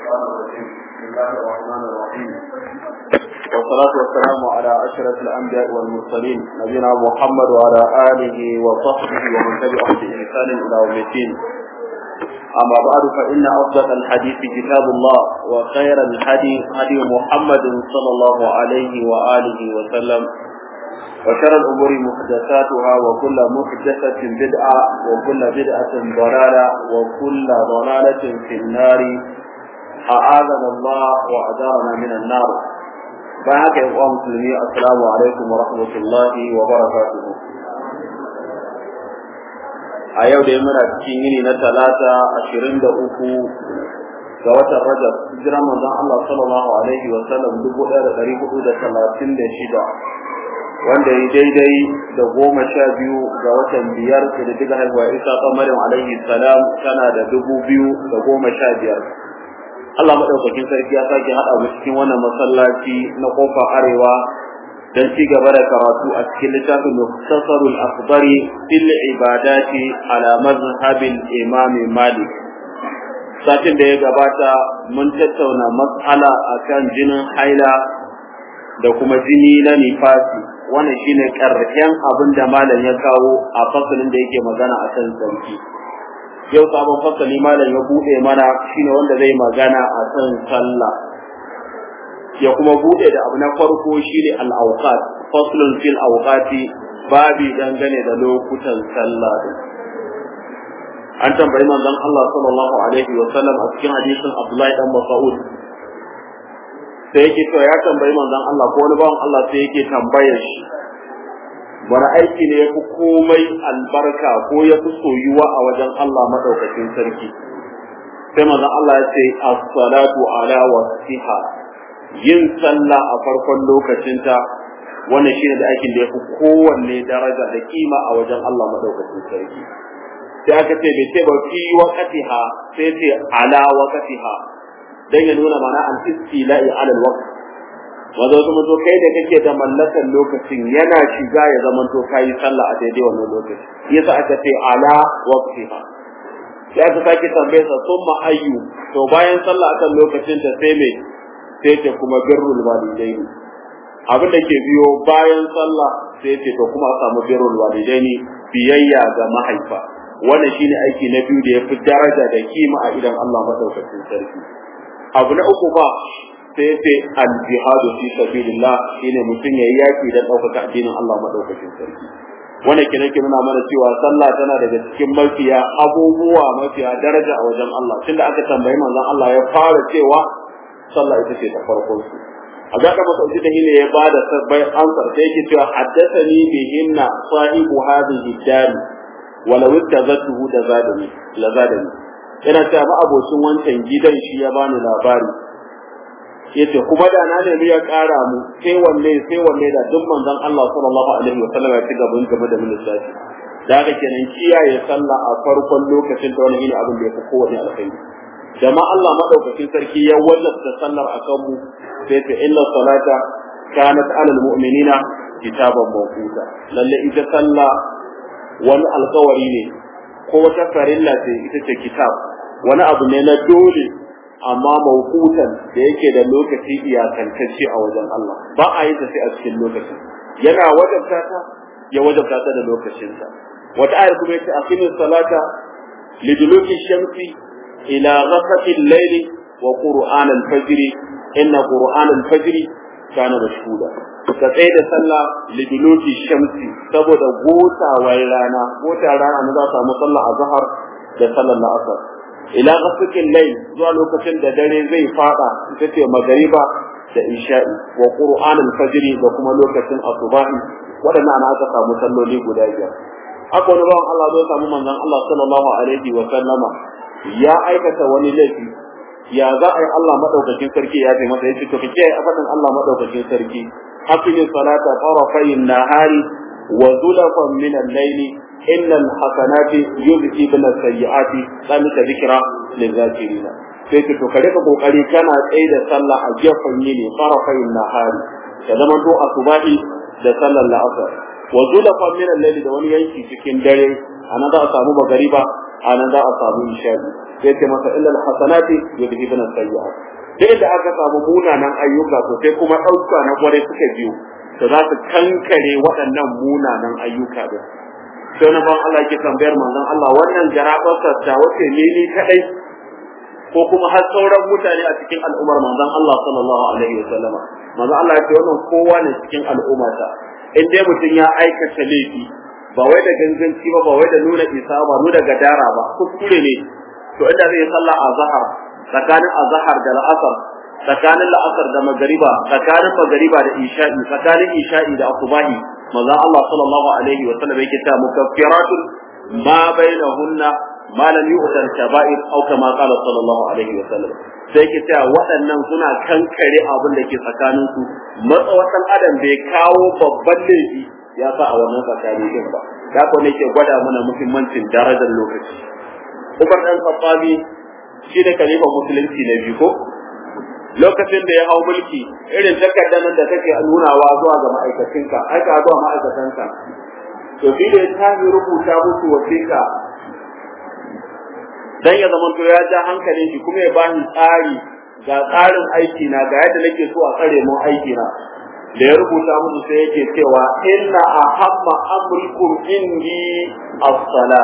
الشيطان الرجيم بسم الله الرحمن الرحيم والصلاة والسلام على أشرف الأنبياء والمرسلين نبينا محمد وعلى آله وصحبه ومن تبعهم بإحسان إلى يوم الدين أما بعد فإن أصدق الحديث كتاب الله وخير الهدي هدي محمد صلى الله عليه وآله وسلم وشر الأمور محدثاتها وكل محدثة بدعة وكل بدعة ضلالة وكل ضلالة في النار أعاذنا الله وأجارنا من النار فهك يا إخوان المسلمين السلام عليكم ورحمة الله وبركاته a yau da muna cikin yini na talata ashirin da uku ga watan rajab hijiran manzon Allah sallallahu alaihi wa sallam dubu ɗaya da ɗari hudu da talatin da shida wanda ya daidai da goma sha biyu ga watan biyar da da diga haihuwa isa kamarin alaihi salam tana da dubu biyu da goma sha biyar Allah maɗaukakin sarki ya sake haɗa mu cikin wannan masallaci na ƙofar arewa don ci gaba da karatu a cikin littafin muktasarul akhbari fil ibadati ala mazhabil imam malik satin da ya gabata mun tattauna mas'ala akan jinin haila da kuma jini na nifasi wannan shine karshen abin da malam ya kawo a fasalin da yake magana akan sarki yau sabon fasali malam ya bude mana shine wanda zai magana akan sallah ya kuma bude da abu na farko shine al-awqat faslun fil awqati babi dangane da lokutan sallah an tambayi manzon Allah sallallahu alaihi wa sallam a cikin hadisin Abdullahi dan Mas'ud sai yake cewa ya tambayi manzon Allah ko wani bawan Allah sai yake tambayar shi wani aiki ne yafi komai albarka ko yafi soyuwa a wajen Allah madaukakin sarki sai manzon Allah ya ce as-salatu ala wasiha yin sallah a farkon lokacinta wannan shine da aikin da yafi kowanne daraja da kima a wajen Allah madaukakin sarki sai aka ce bai ce ba fi waqtiha sai ce ala waqtiha dan ya nuna mana al istila'i ala al waqt wanda kuma to kai da kake da mallakan lokacin yana shiga ya zama to kai sallah a daidai wannan lokaci yasa aka ce ala waqtiha sai aka sake tambaye sa summa ayyu to bayan sallah akan lokacin ta sai me sai ce kuma birrul walidaini abin da ke biyo bayan sallah sai ce to kuma a samu birrul walidaini biyayya ga mahaifa wannan shine aiki na biyu da yafi daraja da kima a idan Allah madaukakin sarki abu na uku ba sai ce al jihadu fi sabilillah shine mutum yayi yaki da ɗaukaka addinin Allah madaukakin sarki wannan kina ke nuna mana cewa sallah tana daga cikin mafiya abubuwa mafiya daraja a wajen Allah tunda aka tambayi manzon Allah ya fara cewa sallah ita ce ta farkon su a ga da masa da ne ya bada sabbai ansar sai yake cewa haddathani bihinna sahibu hadhihi dar walau ittazatuhu da zadani la zadani yana cewa ba abocin wancan gidan shi ya bani labari yace kuma da na nemi ya kara mu sai wanne sai wanne da duk manzon Allah sallallahu alaihi wasallam ya ci gaban gaba da lissafi da haka kenan kiyaye sallah a farkon lokacin da wani abin da ya fi kowane alkhairi jama'a Allah madaukakin sarki ya wallafta sallar akan mu sai ta inna salata kanat alal mu'minina kitaban mawquta lalle ita sallah wani alkawari ne ko wata farilla ce ita ce kitab wani abu ne na dole amma mawqutan da yake da lokaci iyakantacce a wajen Allah ba a yi ta sai a cikin lokacin yana wajabta ta ya wajabta ta da lokacinsa wata ayar kuma yace aqimis salata liduluki shamsi إلى غسق الليل وقرآن الفجر إن قرآن الفجر كان مشهودا كتsaye da sallah liduluki shamsi saboda gota wai rana gota rana na za samu sallah a zahar da sallar la'asar ila ghasqil layl zuwa lokacin da dare zai fada ita ce magariba da isha'i wa qur'an al-fajr da kuma lokacin asubahi wadannan ana aka samu salloli guda biyar haka wani bawan Allah zai samu manzon Allah sallallahu alaihi wa sallama ya aikata wani laifi ya za a yi Allah madaukakin sarki ya ce masa yace to kike a faɗin Allah madaukakin sarki hafizu salata tarafayn nahari wa zulafan min al-layli innal hasanati yudhibuna as-sayyi'ati zalika dhikra lil-zakirin sai to ka rika kokari kana tsaye da sallah a gefen yini tarafayn nahari ka zama to asubahi da sallar la'asar wa zulafan min al-layli da wani yanki cikin dare ana za a samu magariba a nan za a samu nishadi ya ce masa illal hasanati yudhibuna sayyi'at sai da aka samu munanan ayyuka to sai kuma ɗauka na kwarai suka biyo to za su kankare waɗannan munanan ayyuka din sai na ban Allah ke tambayar manzon Allah wannan jarabarsa ta wace ne ni kadai ko kuma har sauran mutane a cikin al'ummar manzon Allah sallallahu alaihi wa sallama manzon Allah ya ce wannan kowa ne cikin al'ummata in dai mutum ya aikata laifi ba wai da ganganci ba ba wai da nuna isa ba nuna gadara ba kuskure ne to inda zai sallah a zahar tsakanin azhar da la'asar tsakanin la'asar da magariba tsakanin magariba da isha'i tsakanin isha'i da asubahi manzon Allah sallallahu alaihi wa sallam yake ta mukaffiratun ma bainahunna ma lam yu'tar kaba'ir aw kama qala sallallahu alaihi wa sallam sai yake ta waɗannan suna kankare abin da ke tsakanin su matsawatan adam bai kawo babban laifi ya sa a wannan tsakani din ba da ko ne ke gwada mana muhimmancin darajar lokaci Umar dan Khattabi shi ne kalifan musulunci na biyu ko lokacin da ya hau mulki irin takardar da take nunawa zuwa ga ma'aikacinka aka zuwa ma'aikatanka to shi da ya tafi rubuta musu wasiƙa dan ya zama to ya ja hankalin shi kuma ya bani tsari ga tsarin aiki na ga yadda nake so a tsare mun aiki na da ya rubuta musu sai yake cewa inna ahamma amrikum indi as-salat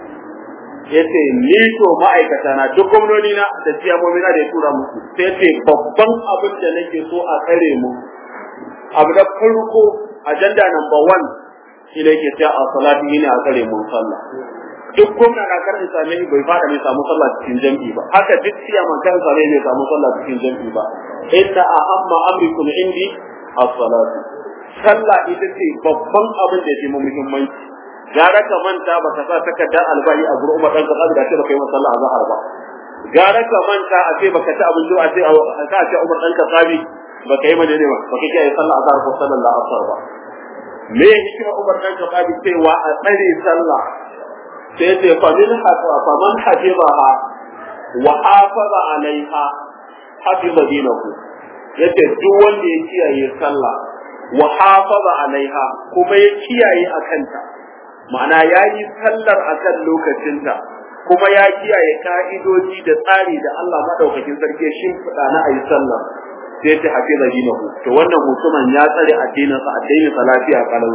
yace ni to ma'aikata na duk gwamnoni na da ciyamomi na da ya tura musu sai yace babban abin da nake so a tsare mu abu da farko agenda number one shi ne ke sai a salati ne a tsare mu sallah duk gwamna na karin same shi bai fada mai samu sallah cikin jam'i ba haka duk ciyaman kan same mai samu sallah cikin jam'i ba inna ahamma amrikum indi as-salatu sallah ita ce babban abin da ya fi muhimmanci gara ka manta ba ka sa takardar albahi a gurin umar dan ka da ce baka yi masa sallah azhar ba gara ka manta a ce baka ci abinci a ce ka ce umar dan ka sabi baka yi madane ba baka kiyaye sallah azhar ko sallallahu asar ba me ya hikima umar dan ka sabi cewa a tsare sallah sai ce fa min hafa fa man hafizaha wa hafaza alaiha hafiza dinahu yace duk wanda ya kiyaye sallah wa hafaza alaiha kuma ya kiyaye akanta ma'ana ya yi sallar a kan lokacinta kuma ya kiyaye ka'idoji da tsari da Allah maɗaukakin sarki shin fada na ayi sallar sai ta hafi da dinahu to wannan mutumin ya tsare addininsa addinin sa lafiya kalau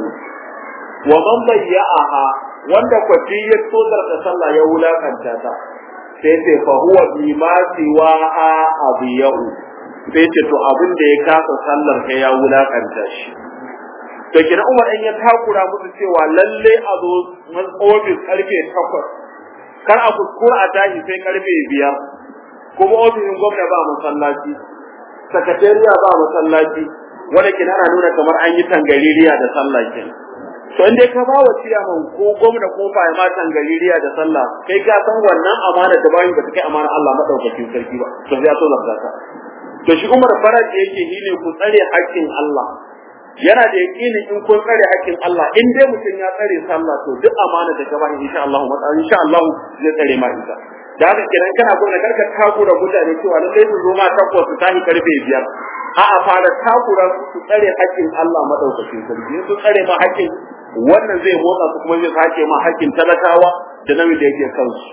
wa man bayya'aha wanda kwaci ya tozar da sallah ya wulakanta ta sai ce fa huwa bima siwaha abiyau sai ce to abin da ya kasa sallar kai ya wulakanta shi to kina Umar in ya takura musu cewa lalle a zo ofis karfe takwas kar a kuskura a tashi sai karfe biyar kuma ofishin gwamna ba masallaci sakatariya ba masallaci wanda kina ana nuna kamar an yi tangaririya da sallah kin to inda ka ba wa ciyaman ko gwamna ko fa ma tangaririya da sallah kai ka san wannan amana da bayin ba ta kai amana Allah madaukakin sarki ba to sai ya so zakka to shi Umar faraj yake shine ku tsare haƙƙin Allah yana da yaƙini in kun tsare haƙƙin Allah in dai mutum ya tsare sallah to duk amana da ka bani insha Allah insha Allah zai tsare ma ita da haka kiran kana gona karka takura mutane cewa lallai su zo ma takwas su tashi karfe biyar a'a fara takura su tsare haƙƙin Allah madaukakin sarki su tsare ma haƙƙin wannan zai motsa su kuma zai sake ma haƙƙin talakawa da namiji da yake kansu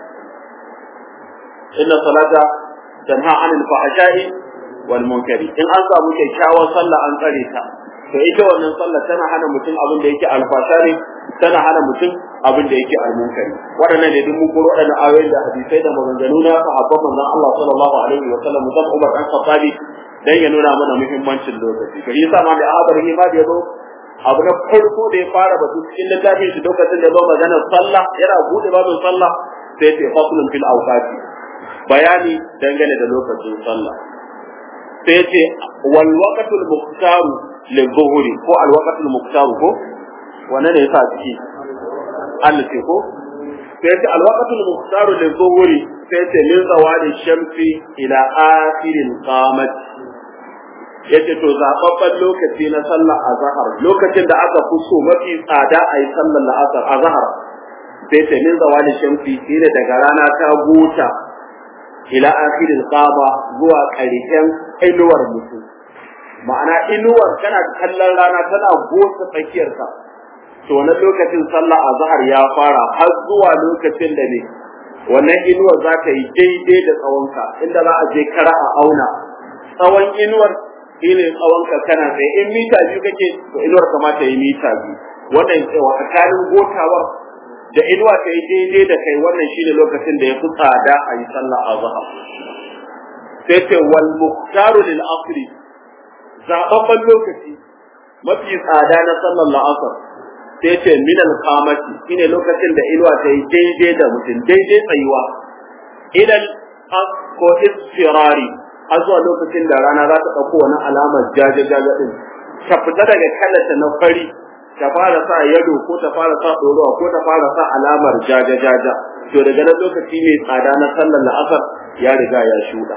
inna salata tanha anil fahsha'i wal munkari in an samu kyakkyawar sallah an tsare ta to ita wannan sallah tana hana mutum abin da yake alfasha ne tana hana mutum abin da yake almunkari waɗannan da duk mun koro waɗannan ayoyin da hadisai da maganganu na sahabban manzon Allah sallallahu alaihi wa sallam musamman Umar dan Khattabi dan ya nuna mana muhimmancin lokaci to yasa ma da abar hima da yazo abu na farko da ya fara batu cikin littafin shi lokacin da ya zo maganar sallah yana bude babin sallah sai ya ce faslun fil awqati bayani dangane da lokacin sallah sai ya ce wal waqtul muqtaru lil zuhuri ko al waqtul muqtaru ko wanne ne yasa ciki Allah ce ko sai ya ce al waqtul muqtaru lil zuhuri sai ya ce min zawali shamsi ila akhiril qamat yace to zababban lokaci na sallar azhar lokacin da aka fi so mafi tsada a yi sallar la'asar azhar sai ta min zawali shamsi shine daga rana ta gota ila akhiril qaba zuwa ƙarshen inuwar mutum ma'ana inuwar tana kallon rana tana gota tsakiyar ka to na lokacin sallah azhar ya fara har zuwa lokacin da ne wannan inuwar za ta yi daidai da tsawonka inda za a je kara a auna tsawon inuwar shine tsawonka kana tsaye in mita biyu kake to inuwar kamata yi mita biyu wannan tsawa tsakanin gotawar da inuwa ta yi daidai da kai wannan shine lokacin da ya fi tsada a yi sallah a zahar sai ce wal muhtaru lil asri zababban lokaci mafi tsada na sallar la'asar sai ce min al qamati shine lokacin da inuwa ta yi daidai da mutum daidai tsayuwa idan ko isfirari har zuwa lokacin da rana za ta ɗauko wani alamar jaje-jaje ɗin ta fita daga kallata na fari ta fara sa yado ko ta fara sa ɗorowa ko ta fara sa alamar jaja-jaja to daga nan lokaci mai tsada na sallar la'asar ya riga ya shuɗa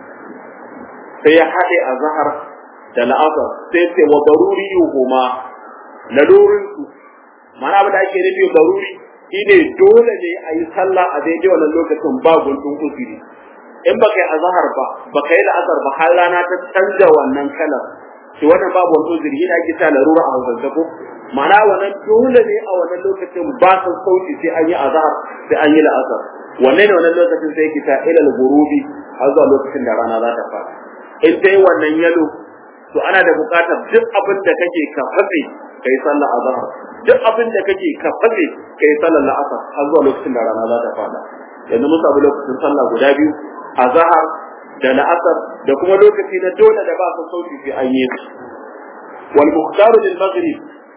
sai ya haɗe a zahar da la'asar sai ce wa baruri yuhuma lalurin su mana abin da ake nufi baruri shine dole ne a yi sallah a daidai wannan lokacin ba guntun usiri in baka yi azhar ba baka yi la'asar ba har rana ta canza wannan kalar to wannan babu wani uzuri yana ake ta larura a hausance ko ma'ana wannan dole ne a wannan lokacin ba san sauti sai an yi azhar sai an yi la'asar wannan ne wannan lokacin sai yake ta ilal gurubi har zuwa lokacin da rana za ta fara in dai wannan yalo to ana da buƙatar duk abin da kake ka fatse kai sallar azhar duk abin da kake ka fatse kai sallar la'asar har zuwa lokacin da rana za ta fara yanzu mun samu lokacin sallah guda biyu azhar da la'asar da kuma lokaci na dole da ba su sauki sai an yi wal mukhtaru lil maghrib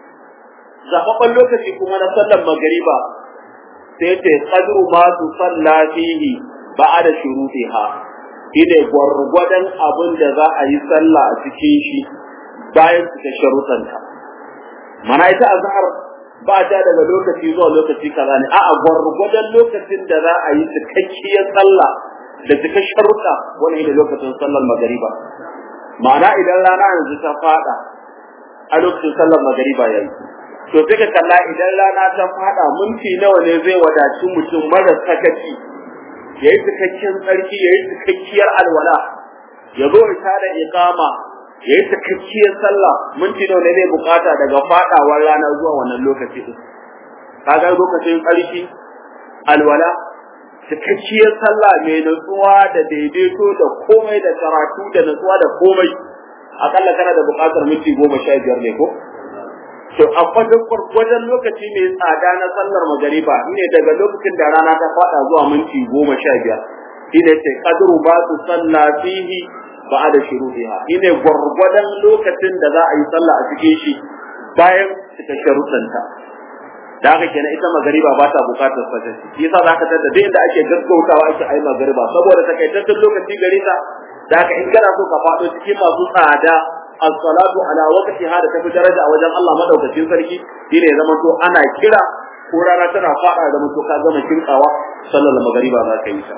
zababban lokaci kuma na sallar magriba sai ta qadru ma tu salla fihi ba'da shurutiha ide gwargwadon abin da za a yi sallah a cikin shi bayan ta sharutanta mana ita azhar ba ta daga lokaci zuwa lokaci kaza ne a'a gwargwadon lokacin da za a yi cikakkiyar sallah da cika sharuɗa wani ne lokacin sallar magariba ma'ana idan rana yanzu ta fada a lokacin sallar magariba yayi to sai ka kalla idan rana ta fada minti nawa ne zai wadaci mutum mara sakaci yayi cikakken tsarki yayi cikakkiyar alwala ya zo ita da iqama yayi cikakkiyar sallah minti nawa ne zai bukata daga fadawar rana zuwa wannan lokaci din kaga lokacin tsarki alwala cikakkiyar sallah mai nutsuwa da daidaito da komai da karatu da nutsuwa da komai akalla kana da buƙatar minti goma sha biyar ne ko to a wajen wajen lokaci mai tsada na sallar magariba ne daga lokacin da rana ta faɗa zuwa minti goma sha biyar shine ce kadru ba su salla fihi ba da shuruɗiha shine gwargwadon lokacin da za a yi sallah a cikin shi bayan cika sharuɗanta da haka kenan ita magariba ba ta bukatar fasashi shi yasa zaka tada duk inda ake gaggautawa ake ayi magariba saboda takaitaccen lokaci gare ta da haka in kana so ka faɗo cikin masu tsada as-salatu ala waqtiha da tafi daraja a wajen Allah madaukakin sarki shine ya zama to ana kira ko rana tana faɗa da mutu ka gama kirkawa sallar magariba za ka yi ta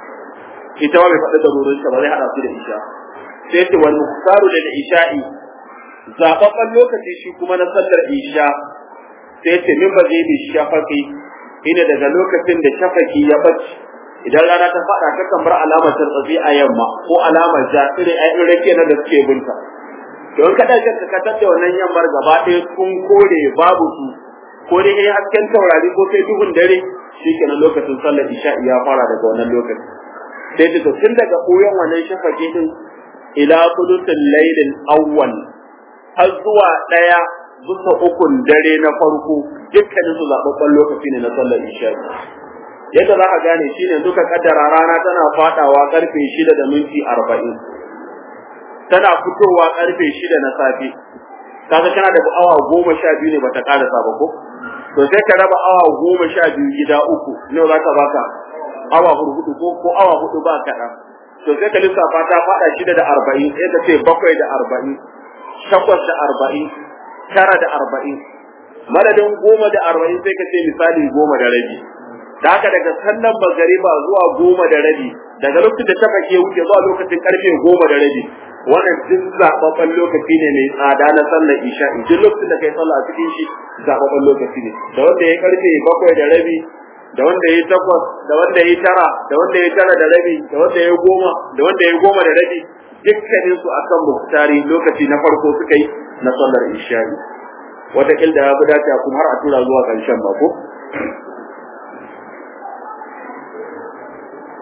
ita ma bai faɗi da rurin ta ba zai hada su da isha sai ce wal muqtaru lil isha'i zababban lokaci shi kuma na sallar isha sai ce min baje bi shafaqi ina daga lokacin da shafaki ya bace idan rana ta fada ta kan bar alamar tartsabi a yamma ko alamar ja ire ai rake na da suke binta don ka dace ka katar da wannan yammar gaba ɗaya kun kore babu su ko dai kai hasken taurari ko kai duhun dare shikenan lokacin sallar isha ya fara daga wannan lokaci sai ta tun daga koyon wannan shafaki din ila kudutul lailil awwal har zuwa daya bisa ukun dare na farko dukkanin su zababban lokaci ne na sallar isha yadda za ka gane shine duka kaddara rana tana fadawa karfe shida da minti arba'in tana fitowa karfe shida na safe kaga kana da awa goma sha biyu ne bata karasa ba ko to sai ka raba awa goma sha biyu gida uku ne za ka baka awa hudu ko ko awa hudu ba kaɗan to sai ka lissafa ta fada shida da arba'in sai ka ce bakwai da arba'in takwas da arba'in tara da arba'in madadin goma da arba'in sai ka ce misali goma da rabi da haka daga sallan magariba zuwa goma da rabi daga lokacin da ta fake wuce zuwa lokacin karfe goma da rabi wannan duk zababban lokaci ne mai tsada na sallar isha duk lokacin da kai sallah a cikin shi zababban lokaci ne da wanda ya karfe bakwai da rabi da wanda ya takwas da wanda ya tara da wanda ya tara da rabi da wanda ya goma da wanda ya goma da rabi dukkanin su akan muktari lokaci na farko suka yi na sallar isha wata kilda ya fi dace kuma har a tura zuwa ƙarshen ba ko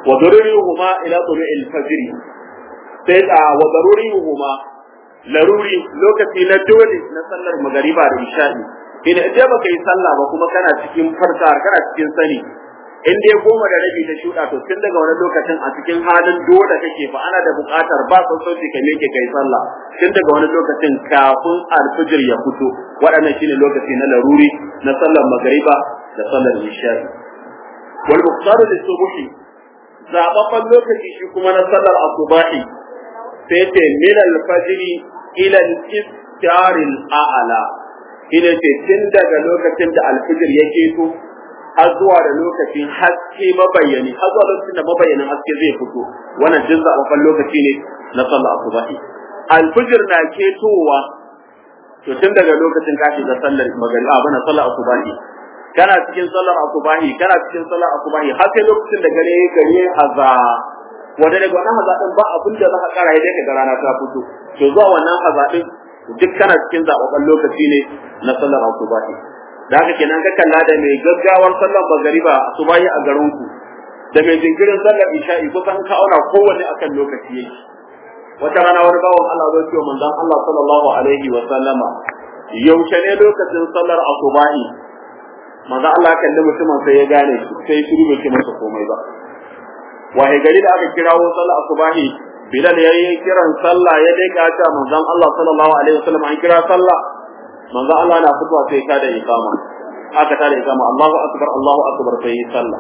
wa darurihuma ila tulu'il fajr sai a wa darurihuma laruri lokaci na dole na sallar magariba da isha'i ina idan baka yi sallah ba kuma kana cikin farka kana cikin sani in dai goma da rabi ta shuɗa to tun daga wani lokacin a cikin halin dole kake fa ana da buƙatar ba son sauki ka meke kai sallah tun daga wani lokacin kafin alfijir ya fito waɗannan shine lokaci na laruri na sallar magariba da sallar isha'i wal muqtaru lis-subhi zababban lokaci shi kuma na sallar asubahi sai ce min al-fajr ila al-istar al-a'la ina ce tun daga lokacin da alfijir ya keto har zuwa da lokacin haske mabayyani har zuwa lokacin da mabayyanin haske zai fito wannan jin zaɓaɓɓen lokaci ne na sallar asubahi alfijir na ketowa to tun daga lokacin ka shiga sallar magariba bana sallar asubahi kana cikin sallar asubahi kana cikin sallar asubahi har sai lokacin da gare gare haza wanda daga wannan haza din ba abin da za ka kara dai ka rana ta fito to zuwa wannan haza din duk kana cikin zaɓaɓɓen lokaci ne na sallar asubahi da haka kenan ka kalla da mai gaggawar sallar magariba asubahi a garin ku da mai jinkirin sallar isha'i kusan ka auna kowanne akan lokaci yake wata rana wani bawan Allah zai ce manzon Allah sallallahu alaihi wa sallama yaushe ne lokacin sallar asubahi manzon Allah kalli mutumin sai ya gane shi sai shiru bai ce masa komai ba wahe gari da aka kirawo sallar asubahi Bilal ya yi kiran sallah ya dai ka ta manzon Allah sallallahu alaihi wa sallam an kira sallah manzon Allah na fitowa sai ka da ikama aka tada ikama Allahu akbar Allahu akbar sai yi sallah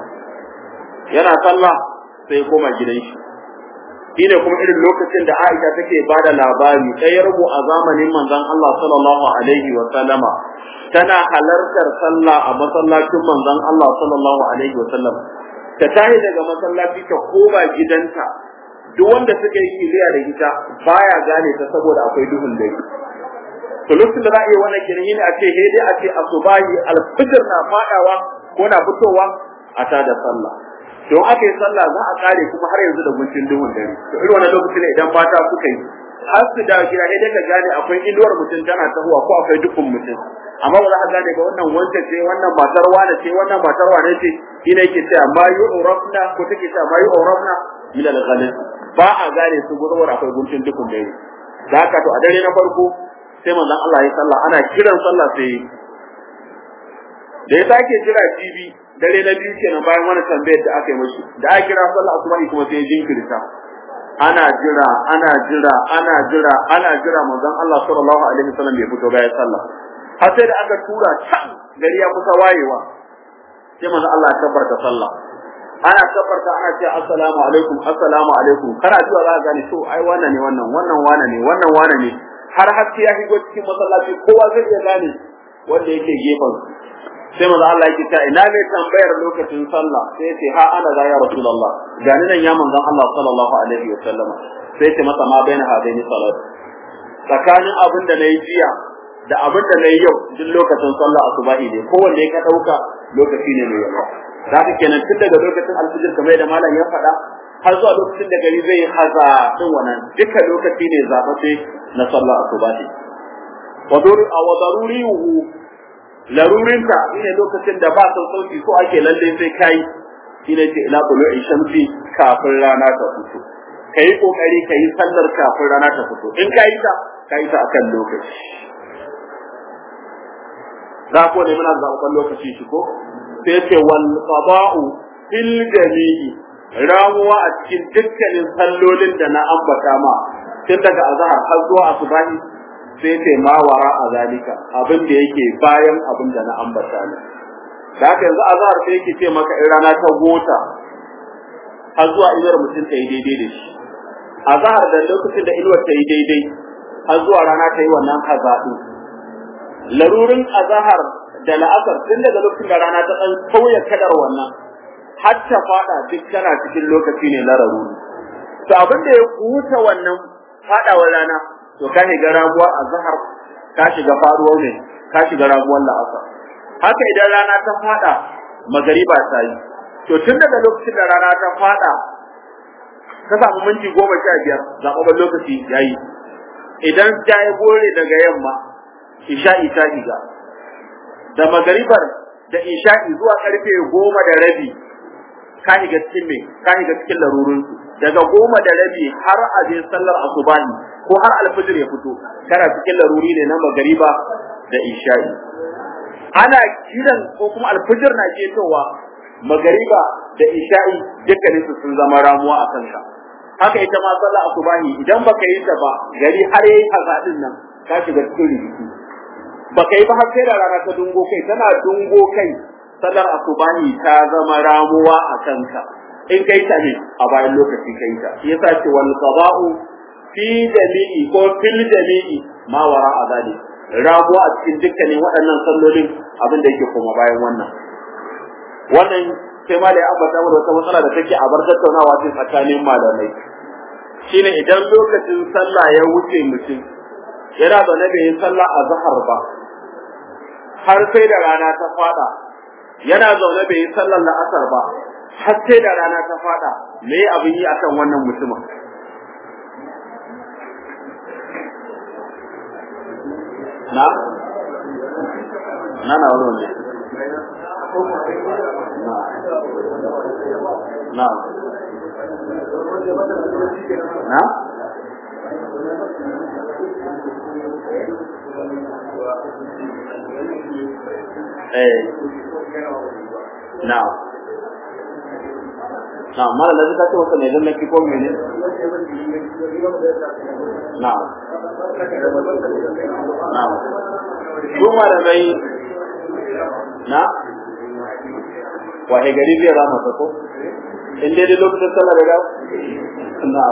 yana sallah sai ya koma gidan shi shine kuma irin lokacin da Aisha take bada labari ɗayar mu a zamanin manzon Allah sallallahu alaihi wa sallama tana halartar sallah a masallacin manzon Allah sallallahu alaihi wa sallam ta tashi daga masallaci ta koma gidanta duk wanda suka yi kiliya da ita baya gane ta saboda akwai duhun dare to lokacin da za a yi wannan kirhi a ce he dai a ce asubahi alfijir na fadawa ko na fitowa a tada sallah don aka yi sallah za a kare kuma har yanzu da guntun duhun dare to irin wannan lokacin ne idan mata suka yi har su da gida dai ka gane akwai inuwar mutum tana tahowa ko akwai dukkan mutum amma ba za ka gane ba wannan wanda ce wannan matar wane ce wannan matar wane ce ina yake cewa ma yu'rafna ko take cewa ma yu'rafna min al-ghalis ba a gane su gurbin akwai guntun dukkan dare da haka to a dare na farko sai manzon Allah ya sallah ana kiran sallah sai da ya sake jira jibi dare na biyu kenan bayan wani tambayar da aka yi mashi da aka kira sallah asuba kuma sai ya jinkirta ana jira ana jira ana jira ana jira manzon Allah sallallahu alaihi wasallam bai fito bayan sallah har sai da aka tura can gari ya kusa wayewa sai manzon Allah ya tabbata sallah ana tabbata ana ce assalamu alaikum assalamu alaikum kana zuwa za ka gane to ai wannan ne wannan wannan wane ne wannan wane ne har haske ya shigo cikin masallaci kowa zai iya gane wanda yake gefen sai manzo Allah yake ta ina ne tambayar lokacin sallah sai ya ce ha ana da ya rasulullah gani nan ya manzon Allah sallallahu alaihi wa sallam sai ce masa ma baina hadaini salat tsakanin abin da nayi jiya da abin da nayi yau duk lokacin sallah asubahi ne kowanne ka dauka lokaci ne mai yawa da haka kenan tun daga lokacin alfijir kamar da malam ya faɗa har zuwa lokacin da gari zai haza din wannan duka lokaci ne zaɓaɓɓe na sallah asubahi wa darurihu larurinta shine lokacin da ba son sauki so ake lalle sai kai shine ce ila tulu'i shamsi kafin rana ta fito kai kokari kai sallar kafin rana ta fito in kai ta kai ta akan lokaci za ko ne muna zaɓan lokaci shi ko sai ce wal qada'u fil jami'i ramuwa a cikin dukkanin sallolin da na ambata ma tun daga azhar har zuwa asubahi sai ce ma wara a zalika abin da yake bayan abin da na ambata ne da haka yanzu azhar sai yake ce maka in rana ta gota har zuwa inuwar mutum ta yi daidai da shi azhar da lokacin da inuwar ta yi daidai har zuwa rana ta yi wannan hazaɗu larurin azhar da la'asar tun daga lokacin da rana ta ɗan sauya kadar wannan har ta faɗa duk tana cikin lokaci ne na laruri to abin da ya huta wannan faɗawar rana to ka shiga rabuwar azhar ka shiga faruwar ne ka shiga rabuwar la'asar haka idan rana ta fada magariba ta yi to tun daga lokacin da rana ta fada ka samu minti goma sha biyar zaɓaɓɓen lokaci ya yi idan ta yi gore daga yamma isha'i ta shiga da magaribar da isha'i zuwa karfe goma da rabi ka shiga cikin me ka shiga cikin larurin su daga goma da rabi har a je sallar asubahi ko har alfijir ya fito kana cikin laruri ne na magariba da isha'i ana kiran ko kuma alfijir na ketowa magariba da isha'i dukkanin su sun zama ramuwa a kanka haka ita ma sallar asubahi idan baka yi ta ba gari har yayi hazadin nan ka shiga cikin rikici baka yi ba har sai da rana ta dungo kai tana dungo kai sallar asubahi ta zama ramuwa a kanka in kai ta ne a bayan lokaci kai ta shi yasa ce wal qada'u fi jami'i ko fil jami'i ma wara azali ramuwa a cikin dukkanin waɗannan sallolin abin da yake koma bayan wannan wannan sai ma da ya ambata mana wata matsala da take a bar tattaunawa ce tsakanin malamai shine idan lokacin sallah ya wuce mutum yana zaune bai yi sallah a zahar ba har sai da rana ta fada yana zaune bai yi sallar la'asar ba har sai da rana ta fada me abin yi akan wannan mutumin na na na wani na na eh na na mala da ta ce wata ne dan nake ko mene na na su malamai na wahe gari zai rama ta ko in dai dai lokacin sallah da dawo na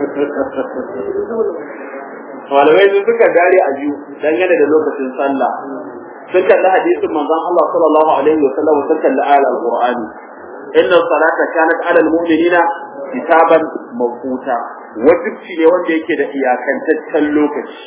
malamai sun suka dare a biyu dangane da lokacin sallah sun kalli hadisin manzon Allah sallallahu alaihi wa sallam sun kalli ayar alqur'ani inna salata kanat ala almu'minina kitaban mawquta wajibci ne wanda yake da iyakantaccen lokaci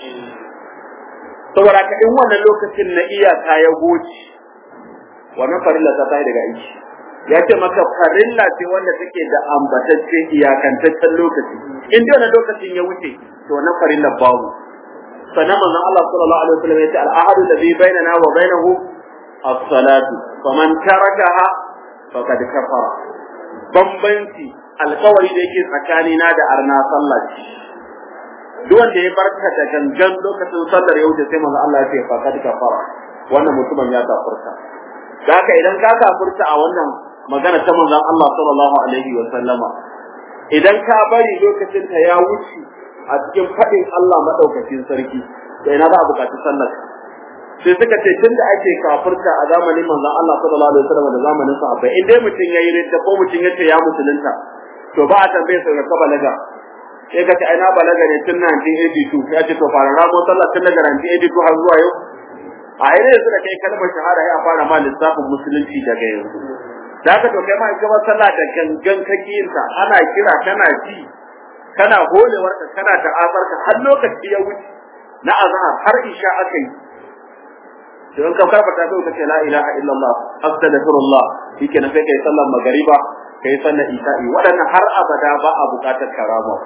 saboda ka in wannan lokacin na iyaka ya goce wannan farilla ta tayi daga aiki ya ce maka farilla ce wanda take da ambatacce iyakantaccen lokaci in dai wannan lokacin ya wuce to wannan farilla babu sannan manzon Allah sallallahu alaihi wasallam ya ce al-ahadu alladhi bainana wa bainahu as-salatu faman tarakaha faqad kafara bambanci alkawari da yake tsakanina da arna sallah ce duk wanda ya barka da gangan lokacin sallar ya wuce sai manzon Allah ya ce faqad kafara wannan mutumin ya kafurta da haka idan ka kafurta a wannan magana ta manzon Allah sallallahu alaihi wa sallama idan ka bari lokacin ta ya wuce a cikin faɗin Allah madaukakin sarki to ina za a buƙaci sallar sai suka ce tunda ake kafirta a zamanin manzon Allah sallallahu alaihi wasallam da zamanin sahabbai in dai mutum yayi ridda ko mutum yace ya musulunta to ba a tambaye sa ka balaga sai ka ce ai na balaga ne tun 1982 ya ce to fara ramo sallah tun daga 1982 har zuwa yau a yi yanzu da kai kalmar shahada ya fara ma lissafin musulunci daga yanzu da haka to kai ma in gaba sallah da gangan kake yin ta ana kira kana ji kana holewar ka kana ta'azar ka har lokaci ya wuce na azhar har isha aka yi to in ka karfata sai ka ce la ilaha illallah astaghfirullah shike na sai kai sallar magariba kai sallar isha'i waɗannan har abada ba a buƙatar karama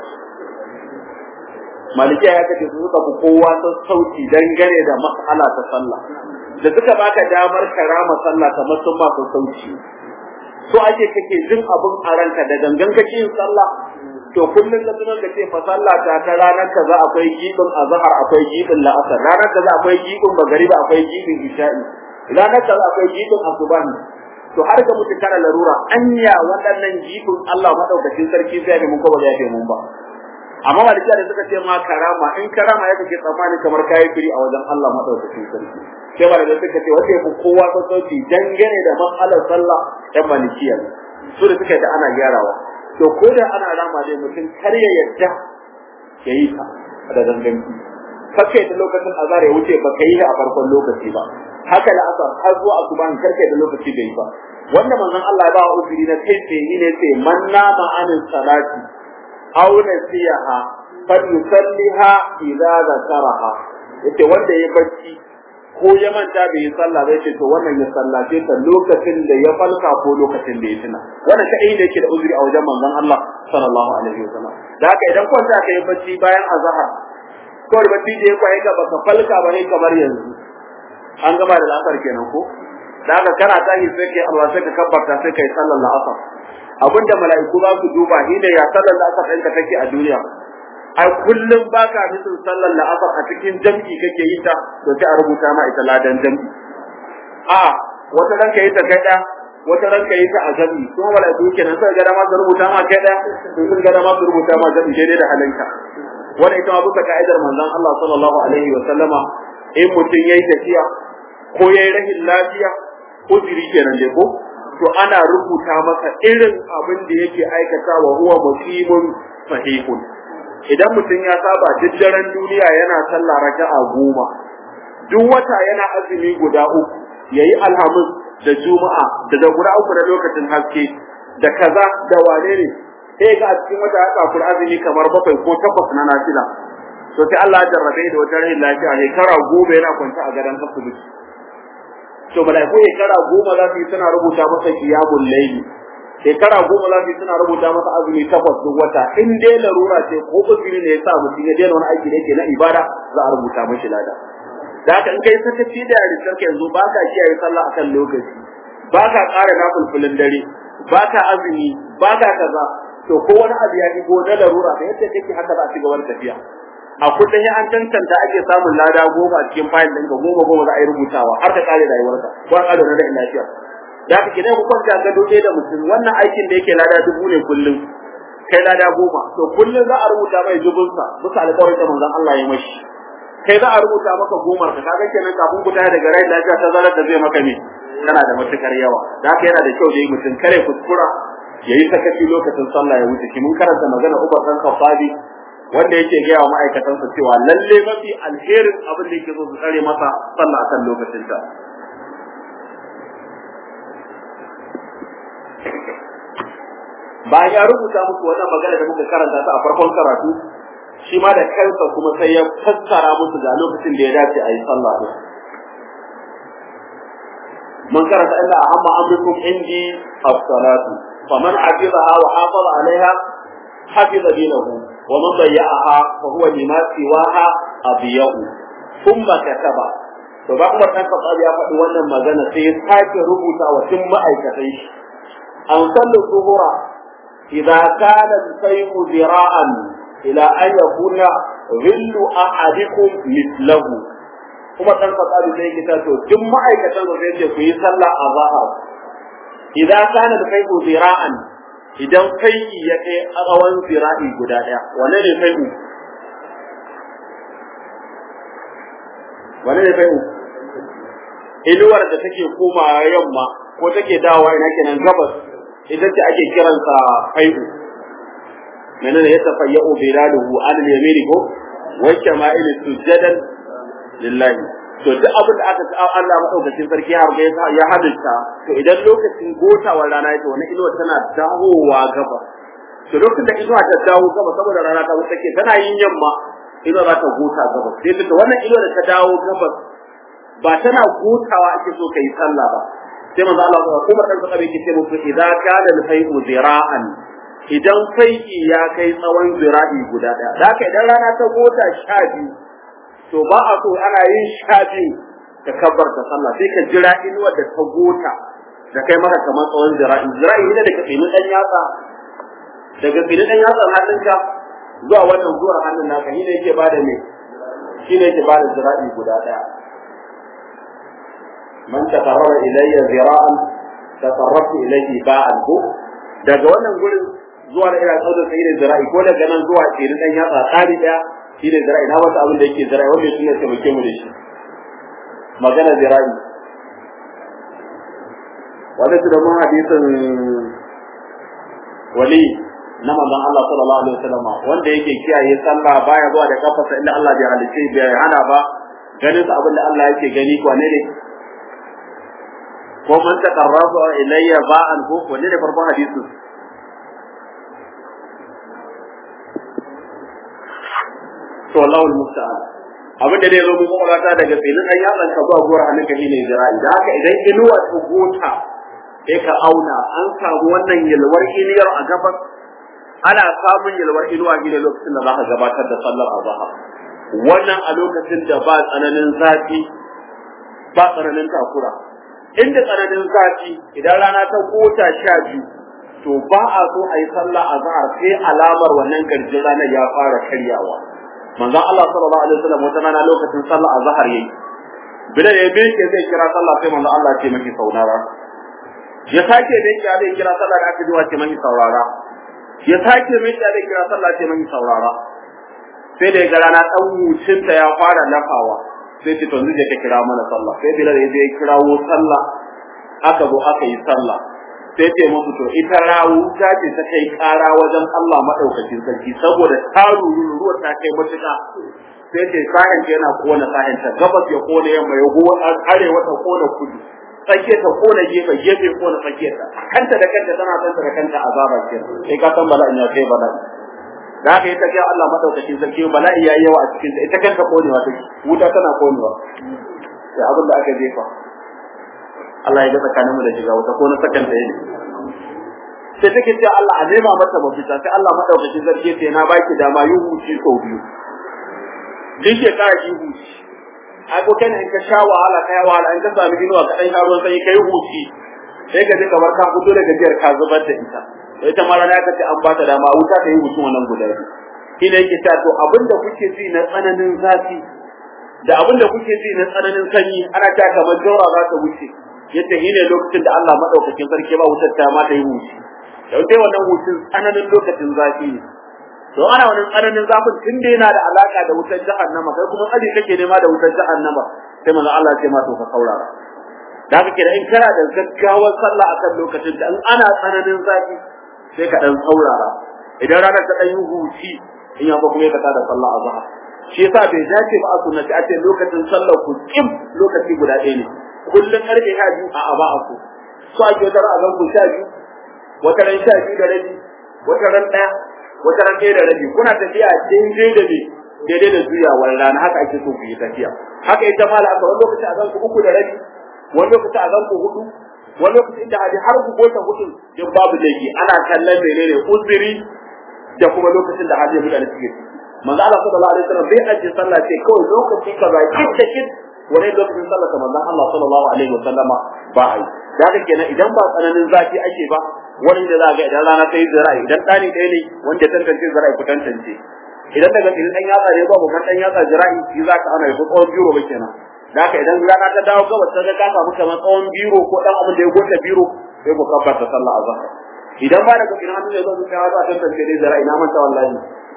malikiya ya kace su suka fi kowa sassauci dangane da mas'ala ta sallah da suka baka damar karama sallah kamar sun ma sassauci so ake kake jin abun a ranka da gangan kake yin sallah to kullum ka tunan da ce fa sallah ta ta ranar kaza akwai gibin azhar akwai gibin la'asar ranar kaza akwai gibin magariba akwai gibin isha'i ranar kaza akwai gibin asubahi to har ga mutu kana larura anya waɗannan gibin Allah madaukakin sarki sai ne mun ko ba ya mun ba amma malikiya da suka ce ma karama in karama ya kake tsammani kamar kayi firi a wajen Allah madaukakin sarki sai ba da suka ce wanda yafi kowa sassauci dangane da matsalar sallah ɗan malikiya su da suka da ana gyarawa to ko da ana rama dai mutum kar ya yadda ya yi ta da ganganci kake da lokacin azhar ya wuce baka yi a farkon lokaci ba haka da asar har zuwa asuban karke da lokaci da yi ba wanda manzon Allah ya ba wa uzuri na kai tsaye ne sai man nama anin salati aw nasiyaha falyusalliha idza zakaraha yace wanda ya bacci ko ya manta bai yi sallah zai ce to wannan ya sallace ta lokacin da ya falka ko lokacin da ya tuna wannan kadai ne yake da uzuri a wajen manzon Allah sallallahu alaihi wasallam da haka idan kwanta ka yi bacci bayan azhar ko da bacci da ya kwaye ka baka falka ba ne kamar yanzu an gama da la'asar kenan ko da haka kana tashi sai kai Allah sai ka kabbarta sai kai sallar la'asar abinda mala'iku za su duba shine ya sallar da aka ɗanka take a duniya ai kullum baka nufin sallar la'asar a cikin jam'i kake yi ta to sai a rubuta ma ita ladan jam'i a wata ran ka yi ta kai wata ran ka yi ta a jam'i kuma mala'iku kenan sai ga dama su rubuta ma kai da sun ga dama su rubuta ma jam'i daidai da halinka wanda ita ma bisa ka'idar manzon Allah sallallahu alaihi wa sallama in mutum yayi tafiya ko yayi rahin lafiya ko jiri kenan dai ko to ana rubuta masa irin abin da yake aikata wa huwa musimun sahihun idan mutum ya saba duk daren duniya yana sallah raka'a goma duk wata yana azumi guda uku yayi alhamis da juma'a da da guda uku da lokacin haske da kaza da wane ne sai ga a cikin wata haka kul azumi kamar bakwai ko takwas na nafila to sai Allah ya jarrabe da wata rahin lafiya shekara goma yana kwanta a gadon asibiti to malaiku shekara goma za su yi suna rubuta masa qiyamul layli shekara goma za su yi suna rubuta masa azumi takwas duk wata in dai larura ce ko uzuri ne ya sa mutum ya daina wani aiki da yake na ibada za a rubuta mashi lada da haka in kai sakaci da yarintar ka yanzu ba ka kiyaye sallah akan lokaci ba ka ƙara nafulfulin dare ba ka azumi ba ka kaza to ko wani abu ya shigo na larura da yadda kake haka za a ci gaba da tafiya a kullum an tantanta ake samun lada goma a cikin fayil ɗinka goma goma za a yi rubutawa har ka kare rayuwarka ko a kare na lafiya da haka kidan ku kwanta ga dole da mutum wannan aikin da yake lada dubu ne kullum kai lada goma to kullum za a rubuta mai dubunsa bisa alƙawarin da manzon Allah ya mashi kai za a rubuta maka gomar ka kaga kenan kafin ku daga rai lafiya ta zarar da zai maka ne kana da matukar yawa da haka yana da kyau da yi mutum kare kuskura ya yi sakaci lokacin sallah ya wuce mun karanta magana Umar dan Khattabi wanda yake gaya wa ma'aikatansa cewa lalle mafi alherin abin da yake so su tsare masa sallah akan lokacin ta bayan ya rubuta musu wannan magana da muka karanta ta a farkon karatu shi ma da kansa kuma sai ya fassara musu ga lokacin da ya dace a yi sallah din من كانت إلا أهم أمركم عندي الصلاة فمن حفظها وحافظ عليها حفظ دينه ومن ضيعها فهو لما سواها أضيع ثم كتب to ba kuma ɗan kasar ya faɗi wannan magana sai ya sake rubuta wa tun ma'aikatai shi an sallu zuhura idza kana saymu zira'an ila an yakuna ghillu ahadikum mithlahu kuma dan fasali sai kita to duk ma'aikatan da zai ce ku yi sallah a zahar idan kana da kai zira'an idan kai ya kai tsawon zira'i guda daya wane ne kai wane ne kai inuwar da take koma yamma ko take dawowa ina kenan gabas ita ce ake kiransa fai'u menene ya tafayyu bilaluhu an al-yamini ko wa shama'il sujadan lillahi to duk abin da aka sa Allah madaukakin sarki har ga ya halitta to idan lokacin gotawar rana yake wannan inuwa tana dawowa gaba to lokacin da inuwa ta dawo gaba saboda rana ta wuce tana yin yamma inuwa za ta gota gaba sai ta wannan inuwa da ta dawo gaba ba tana gotawa ake so kai sallah ba sai manzo Allah ya kuma dan saka yake ce musu idza kana al-fay'u zira'an idan fai'i ya kai tsawon zira'i guda daya da haka idan rana ta gota sha biyu to ba a so ana yin sha biyu ka kabbar ta sallah sai ka jira inuwar da ta gota da kai maka kamar tsawon zira'i zira'i ne daga tsinin dan yatsa daga tsinin dan yatsa hannunka zuwa wannan zuwar hannun naka shi ne yake bada me shi ne yake bada zira'i guda daya man taqarraba ilayya zira'an taqarrabtu ilayhi ba'an ko daga wannan gurin zuwa da ina tsawon sai da zira'i ko daga nan zuwa tsinin dan yatsa tsari daya shi ne zira'i na wata abin da yake zira'i wanda shi ne taimake mu da shi magana zira'i wanda su da mun hadisin wali na manzon Allah sallallahu alaihi wasallam wanda yake kiyaye sallah baya zuwa da kafarsa inda Allah bai halice bai hana ba ganin sa abin da Allah yake gani ko ne ne ko man taqarraba ilayya ba'an ko wanne ne farkon hadisin to Allahu musta'an abin da dai zo mun kwakwalwata daga filin ɗan yatsan ka zuwa gora hannun ka shine zira'i da haka idan inuwa ta gota sai ka auna an samu wannan yalwar inuwar a gabas ana samun yalwar inuwa gine lokacin da za ka gabatar da sallar azhar wannan a lokacin da ba tsananin zafi ba tsananin takura inda tsananin zafi idan rana ta gota sha biyu to ba a so a yi sallah a zahar sai alamar wannan garjin ranar ya fara karyawa manzon Allah sallallahu alaihi wasallam wata rana lokacin sallah a zahar yayi bilal ya bi ke zai kira sallah sai manzon Allah ce maki saurara ya sake bin ya zai kira sallah da aka ji wace maki saurara ya sake bin ya zai kira sallah ce maki saurara sai da ya ga rana dan wucinta ya fara lafawa sai ce to yanzu je ka kira mana sallah sai bilal ya je kirawo sallah aka zo aka yi sallah sai ce musu to ita rawu ta ce ta kai kara wajen Allah madaukakin sarki saboda ta ruru ruwa ta kai matuƙa sai ce sahin yana kona sahin ta gabas ya kona yamma ya go arewa ta kona kudu tsakiya ta kona gefe gefe kona tsakiya ta kanta da kanta tana san da kanta azaba ce sai ka san bala'in ya kai bala'i da haka ita ga Allah madaukakin sarki bala'i yayi yawa a cikin ta ita kanta konewa take wuta tana konewa sai abin da aka jefa Allah ya ga tsakanin mu da shiga wata ko na sakan ɗaya ne sai take cewa Allah a nema mata mafita sai Allah madaukakin sarki sai na baki dama yi huci sau biyu duk shekara ki huci ai ko kana in ka sha wahala kai wahala in ka sami inuwa ka dan sha ruwan sanyi kai huci sai ka ji kamar ka fito daga jiyar ka zubar da ita ita ma rana ka ce an ba ta dama wuta ta yi hucin wannan guda biyu ina yake ta to abinda kuke ji na tsananin zafi da abinda kuke ji na tsananin sanyi ana ta kamar jaura za ta wuce yace shi ne lokacin da Allah madaukakin sarki ba wutar ta ma ta yi huci yau dai wannan hucin tsananin lokacin zafi ne to ana wannan tsananin zafin tun da yana da alaka da wutar jahannama kai kuma tsari kake nema da wutar jahannama sai manzo Allah ya ce ma to ka saurara da haka kira in kana da gaggawar sallah akan lokacin da in ana tsananin zafi sai ka dan saurara idan ranar ta dan yi huci in ya kuma ka tada sallah azhar shi yasa bai dace ba a sunnati a ce lokacin sallar ku kim lokaci guda ɗaya ne kullum karfe sha biyu a aba aku so ake wata ran azan ku sha biyu wata ran sha biyu da rabi wata ran ɗaya wata ran ɗaya da rabi kuna tafiya daidai da me daidai da juyawar rana haka ake so ku yi tafiya haka ita ma la'asar wani lokaci a ku uku da rabi wani lokaci a ku hudu wani lokaci inda haji har ku gota hudu din babu laifi ana kallon menene uzuri da kuma lokacin da haji mutane suke ciki manzo Allah sallallahu alaihi wasallam bai ajiye sallah ce kawai lokaci kaza kin da kin wani lokacin sallah ta manzon Allah sallallahu alaihi wasallama ba ai da haka kenan idan ba tsananin zafi ake ba wani da za ga idan rana ta yi zira'i idan ɗani ɗaya ne wanda ya tantance zira'i ku tantance idan daga idan ɗan yatsa ne ba mu kan ɗan yatsa zira'i shi za ka ana yi tsawon biro ba kenan da haka idan rana ta dawo gabas ta ga ka samu kamar tsawon biro ko ɗan abin da ya gota biro sai ku kabbata sallah a zahar idan ba daga idan hannu ya zo zuciya za a tantance dai zira'i na manta wallahi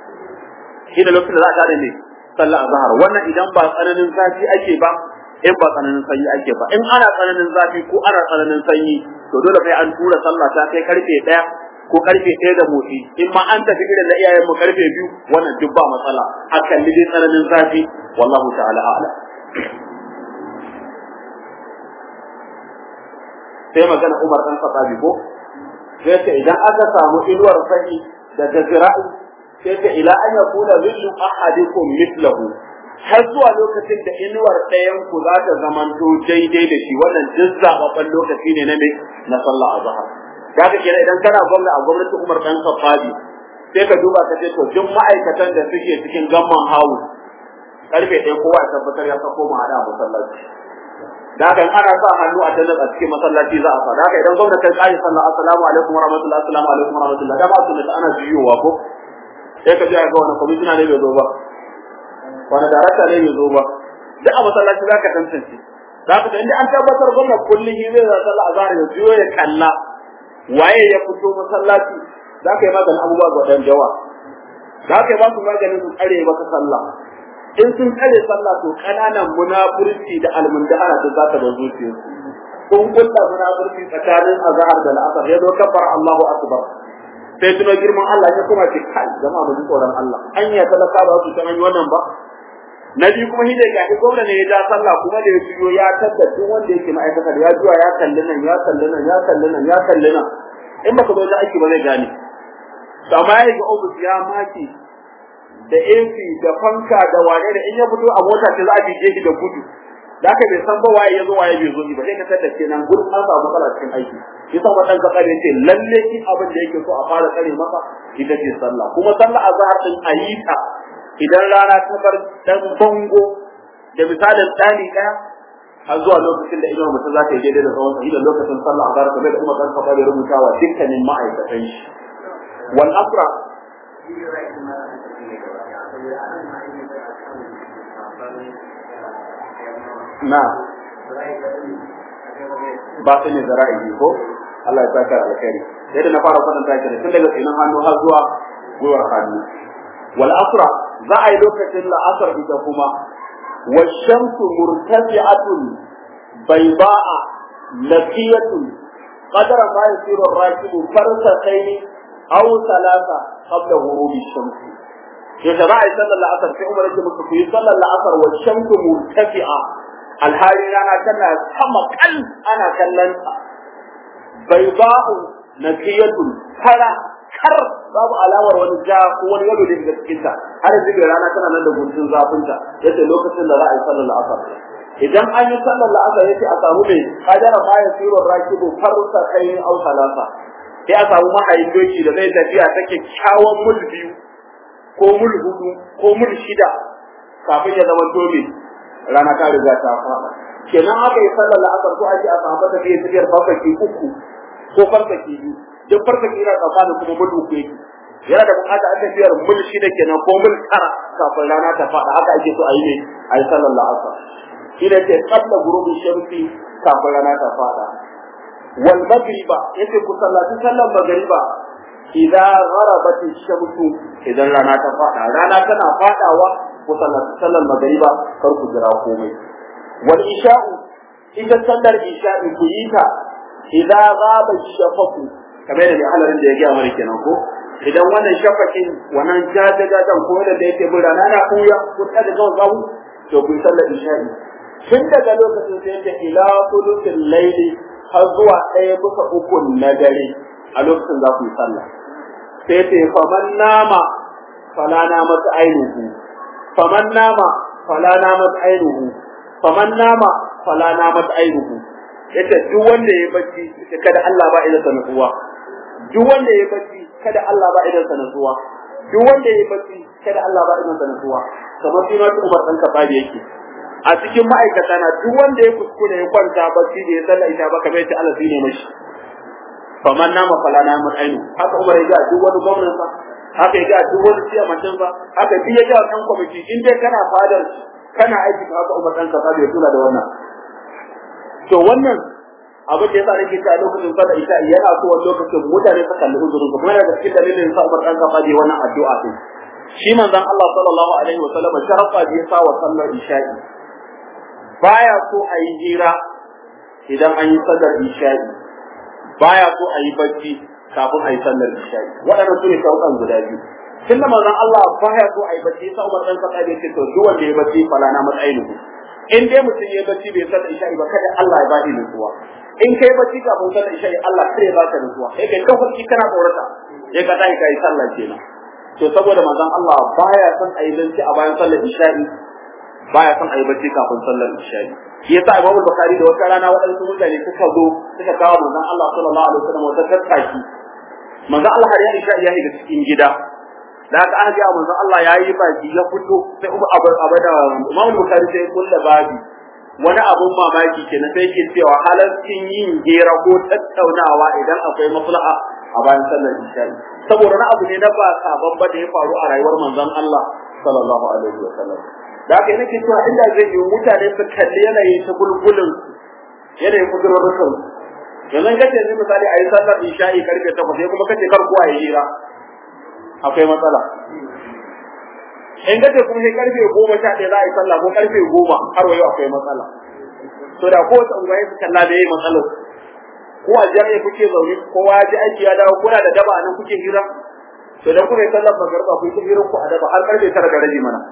shi da lokacin da za a tare ne sallah a zahar wannan idan ba tsananin zafi ake ba in ba tsananin sanyi ake ba in ana tsananin zafi ko ana tsananin sanyi to dole sai an tura sallah ta kai karfe ɗaya ko karfe ɗaya da motsi in ma an tafi irin na iyayen mu karfe biyu wannan duk ba matsala a kalli dai tsananin zafi wallahu ta'ala a'la sai magana Umar dan Khattabi ko sai ce idan aka samu inuwar sanyi da jazira'i sai ce ila an yakuna zillu ahadikum mithlahu har zuwa lokacin da inuwar ɗayan ku za ta zamanto daidai da shi wannan duk zababban lokaci ne na me na sallah azhar kaga kenan idan kana gwamna a gwamnatin Umar dan Khattabi sai ka duba ka ce to duk ma'aikatan da suke cikin gamman hawu karfe ɗaya kowa ya tabbatar ya sako mu hada masallaci da haka ana sa hannu a tallar a cikin masallaci za a sa da haka idan gwamna kai kai sallah assalamu alaikum warahmatullahi assalamu alaikum warahmatullahi da ba su da ana jiyowa ko sai ka ji ga wani kwamishina ne bai zo ba wani darakta ne bai zo ba duk a masallaci za ka tantance za ka inda an tabbatar gwamna kullum shi zai zata azhar ya biyo ya kalla waye ya fito masallaci za ka yi maganin abubuwa ga dan jawa za ka yi ba su maganin su tsare maka sallah in sun tsare sallah to kananan munafurci da almundahara da za ta da zuciyarsu kun kulla munafurci tsakanin azhar da al'asar ya zo kabbar Allahu akbar sai tuno girman Allah ya kuma ce kai jama'a mu ji tsoron Allah an ya talaka ba su san wannan ba na biyu kuma shi da ya ga gwamna ne ya ja sallah kuma da ya juyo ya tabbatar duk wanda yake ma'aikata ya juya ya kalli nan ya kalli nan ya kalli nan ya kalli nan in baka zo da aiki ba zai gane to amma ya ga ofis ya maki da AC da fanka da wane da in ya fito a mota ce za a bige shi da gudu da haka bai san ba waye ya zo waye bai zo ba sai ka tada kenan gurin an samu matsala cikin aiki yasa wadan ka kare ce lalle shi abin da yake so a fara kare masa ita ce sallah kuma sallah azhar din ayita idan rana ta bar dan bango da misalin dani daya har zuwa lokacin da idan mutum za ta yi daidai da tsawon sahi da lokacin sallah azhar kamar da Umar dan Khattab ya rubuta wa dukkanin ma'aikatan shi wal asra na ba su ne zara'i ko Allah ya saka alkhairi yadda na fara faɗin ta tun daga tsinin hannu har zuwa gwiwar hannu wal asra za a yi lokacin la'asar ita kuma wa shamsu murtafi'atun bayda'a laqiyatun qadara ma yasiru ar-rakibu farsatayn aw thalatha qabla ghurubi shams yadda za a yi sallar la'asar sai umar yake musu ku yi sallar la'asar wa shamsu murtafi'a alhali rana tana sama kal ana kallon bayda'u naqiyatun fara kar babu alamar wani ja ko wani yalo da daga cikin ta har yanzu rana tana nan da guntun zafin ta yace lokacin da za a yi sallar la'asar idan an yi sallar la'asar yace a samu mai kadara ma ya siro rakibu farsa kai au salasa sai a samu mahayin doki da zai tafiya ta kyakkyawan mul biyu ko mul hudu ko mul shida kafin ya zama dole rana ta riga ta fada kenan aka yi sallar la'asar ko ake a samu tafiyar tafiyar farfaki uku ko farfaki biyu duk farfaki yana tsakanin kuma mul uku yake yana da bukata a tafiyar mul shida kenan ko mul tara kafin rana ta fada haka ake so a yi ne a yi sallar la'asar shi ne ce qabla ghurubi shamsi kafin rana ta fada wal magriba yace ku sallaci sallar magriba idan gharabat shamsu idan rana ta fada rana tana fadawa ku sallaci sallar magriba kar ku jira komai wal isha'u ita sallar isha'i ku yi ta idan ghaba shafaku kamar da halarin da ya gaya mana kenan ko idan wannan shafakin wannan jajajajan ko da yake bin rana na kuya ku ta da gawo to ku sallar isha'i tun daga lokacin sai ta ila sulutul laili har zuwa ɗaya bisa uku na dare a lokacin za ku yi sallah sai ta faman nama fala namat ainuhu faman nama fala namat ainuhu faman nama fala namat ainuhu yace duk wanda ya bacci kada Allah ba idan sanatuwa duk wanda ya bacci kada Allah ba idan sanatuwa duk wanda ya bacci kada Allah ba idan sanatuwa kamar shi ma Umar dan Kafabi yake a cikin ma'aikata na duk wanda ya kuskure ya kwanta bacci da ya sallah ita ba kamar yace Allah zai mashi faman nama fala nama ainu haka Umar ya ga duk wani gwamnati sa haka ya ga duk wani siyamancin sa haka duk ya ga dan kwamiti in dai kana fadar kana aiki haka Umar dan Kafabi ya kula da wannan to wannan abin da yasa nake cewa lokacin sallar isha yana so wani lokacin mutane su kalli uzurin su kuma daga cikin dalilin sa Umar dan kafa wannan addu'a din shi manzon Allah sallallahu alaihi wa sallam sharafa da yasa wa sallar isha'i baya so a yi hira idan an yi sallar isha'i baya so a yi bacci kafin a yi sallar isha'i waɗannan su ne shauƙan guda biyu tun da manzon Allah baya so a yi bacci sa Umar dan kafa ya ce to duk wanda ya bacci fala na matsayin in dai mutum ya bacci bai sallar isha'i ba kada Allah ya bani nutsuwa in kai bacci kafin sallar isha'i Allah sai ya baka nutsuwa sai kai kan farki kana tsorata ya ka tashi kai sallah kenan to saboda manzon Allah baya son ayi zanci a bayan sallar isha'i baya son ayi bacci kafin sallar isha'i shi yasa Imam Bukhari da wata rana waɗansu mutane suka zo suka kawo manzon Allah sallallahu alaihi wasallam wata tattaki manzon Allah har ya isha'i ya shiga cikin gida da aka aka ga manzon Allah yayi baki ya fito sai Umar Abu Abada Imam Bukhari sai kullu babi wani abun mamaki kenan sai ke cewa halaccin yin gera ko tattaunawa idan akwai maslaha a bayan sallar isha'i saboda na abu ne na ba sabon ba da ya faru a rayuwar manzon Allah sallallahu alaihi wa sallam da haka nake cewa inda zai yi mutane su kalli yanayin ta gulgulin yanayin kudurrukan yanzu kace yanzu misali a yi sallar isha'i karfe 8 sai kuma kace kar kowa ya hira akwai matsala in gaje kuma sai karfe goma sha ɗaya za a yi sallah ko karfe goma har wayo akwai matsala to da ko wata unguwa su kalla da yayi matsalar ko a jami'a kuke zaune kowa ya ji aiki ya dawo kuna da daba nan kuke hira to dan kuma sallar magarba ku yi hira ku a daba har karfe tara da rabi mana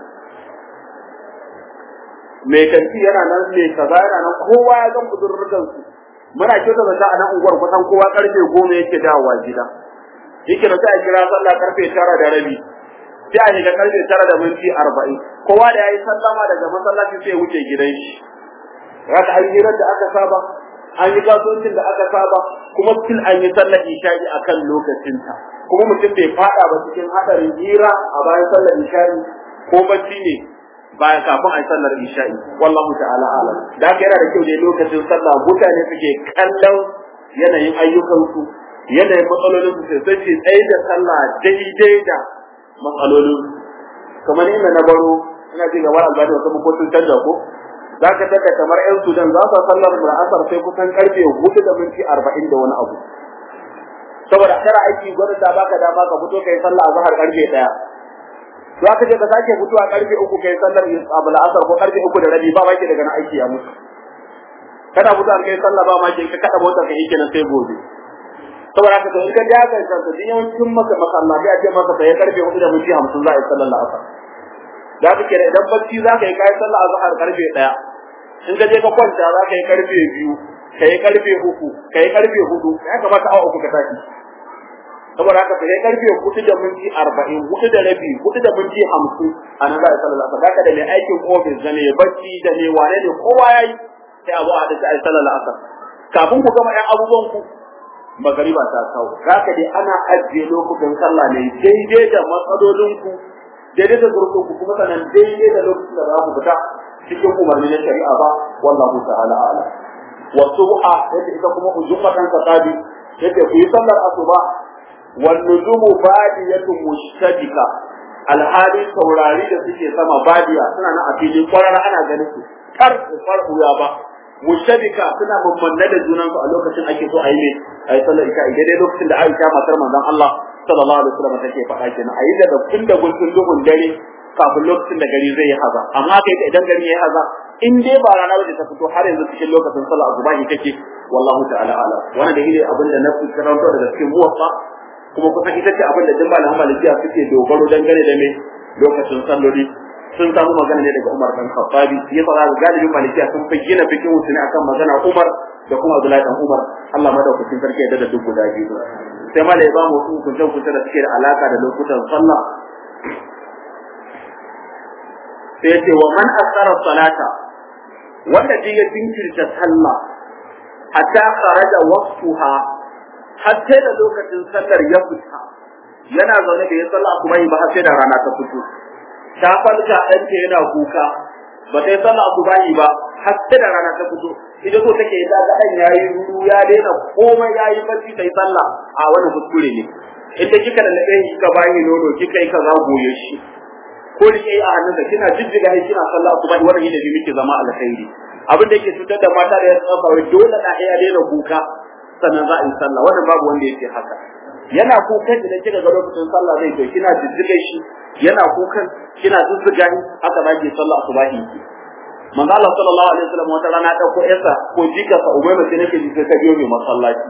mai kanti yana nan mai kaza yana nan kowa ya gan budurrukan su muna kyauta zata a nan unguwar kusan kowa karfe goma yake dawowa gida yake da sai a kira sallah karfe tara da rabi sai a shiga karfe tara da minti arba'in kowa da ya yi sallama daga masallaci sai ya wuce gidan shi haka an hirar da aka saba an yi kasuwancin da aka saba kuma still an yi sallar isha'i a kan lokacinta kuma mutum bai fada ba cikin hadarin hira a bayan sallar isha'i ko bacci ne bayan kafin a yi sallar isha'i wallahu ta'ala alam da haka yana da kyau dai lokacin sallah mutane suke kallon yanayin ayyukansu yanayin matsalolin su sai ce tsaye da sallah daidai da matsalolin kamar inda na baro ina ji gaba albani wasu makocin canja ko za ka tada kamar yan sudan za su sallar asar sai kusan karfe hudu da minti arba'in da wani abu saboda kana aiki gwamnati ta baka dama ka fito kai sallah a zahar karfe daya za ka je ka sake fitowa karfe uku kai sallar abul asar ko karfe uku da rabi ba maki daga na aiki ya mutu kana fitowa kai sallah ba maki ka kada motar ka yake na sai gobe saboda haka to in ka ja kai kanka din yawancin maka masallaci a ce maka sai karfe hudu da minti hamsin za a yi sallar asar za ka kira idan bacci za ka yi kai sallah a zahar karfe daya in ka je ka kwanta za ka yi karfe biyu ka yi karfe uku ka yi karfe hudu ya kamata awa uku ka tashi saboda haka sai karfe hudu da minti arba'in hudu da rabi hudu da minti hamsin a nan za a yi sallar asar haka da mai aikin ofis da mai bacci da mai wane ne kowa ya yi sai abu a dace a yi sallar asar kafin ku gama ɗan abubuwan ku magariba ta kawo haka dai ana ajiye lokutan sallah ne daidai da matsalolin ku daidai da zurfin ku kuma sanan daidai da lokacin da za ku fita cikin umarni na shari'a ba wallahu ta'ala a'lam wa subha yace ita kuma ujumatan qadi yace ku yi sallar asuba wan nujumu badiyatun mushtabika alhali taurari da suke sama badiya suna nan a filin kwarara ana ganin su kar su farfuya ba mushtabika suna mammanne da junan su a lokacin ake so a yi ne a yi sallar isha idan lokacin da Aisha matar manzon Allah sallallahu alaihi wasallam take faɗa kenan a yi da kun da guntun duhun dare kafin lokacin da gari zai yi haza amma kai idan gari yayi haza in dai ba rana waje ta fito har yanzu cikin lokacin sallah azubahi kake wallahu ta'ala ala wannan da ile abin da na fi karanto daga cikin muwaffa kuma kusan ita ce abin da jin malaman malikiya suke dogaro dangane da me lokacin salloli sun samu magana ne daga Umar dan Khattabi ya fara galibin malikiya sun fi gina fikin su ne akan magana Umar da kuma Abdullahi dan Umar Allah madaukakin sarki ya dada duk guda biyu sai malai ba mu hukuncin hukuncin da suke da alaka da lokutan sallah sai ce wa man asara salata wanda ji ya jinkirta sallah hatta kharaja waqtuha hatta da lokacin sallar ya fita yana zaune da ya sallah kuma yi ba har sai da rana ta fito ta falka ɗanta yana kuka ba sai sallah asuba yi ba har sai da rana ta fito ita so take ta ga ɗan yayi ruru ya daina komai yayi bacci sai sallah a wani kuskure ne inda kika da nabe kika bayi nono kika yi kaza goye shi ko rike a hannunka kina jijjiga shi kina sallah kuma wannan yadda muke zama alkhairi abin da yake cutar da mata da ya tsafa wai dole da ya daina kuka sannan za a yi sallah wannan babu wanda yake haka yana kukan idan kika ga lokacin sallah zai to kina jijjiga shi yana kukan kina jijjiga shi haka za ki sallah asubahi ki manzo Allah sallallahu alaihi wasallam wata rana dauko yarsa ko jika sa umayma sai nake jika ka biyo mai masallaci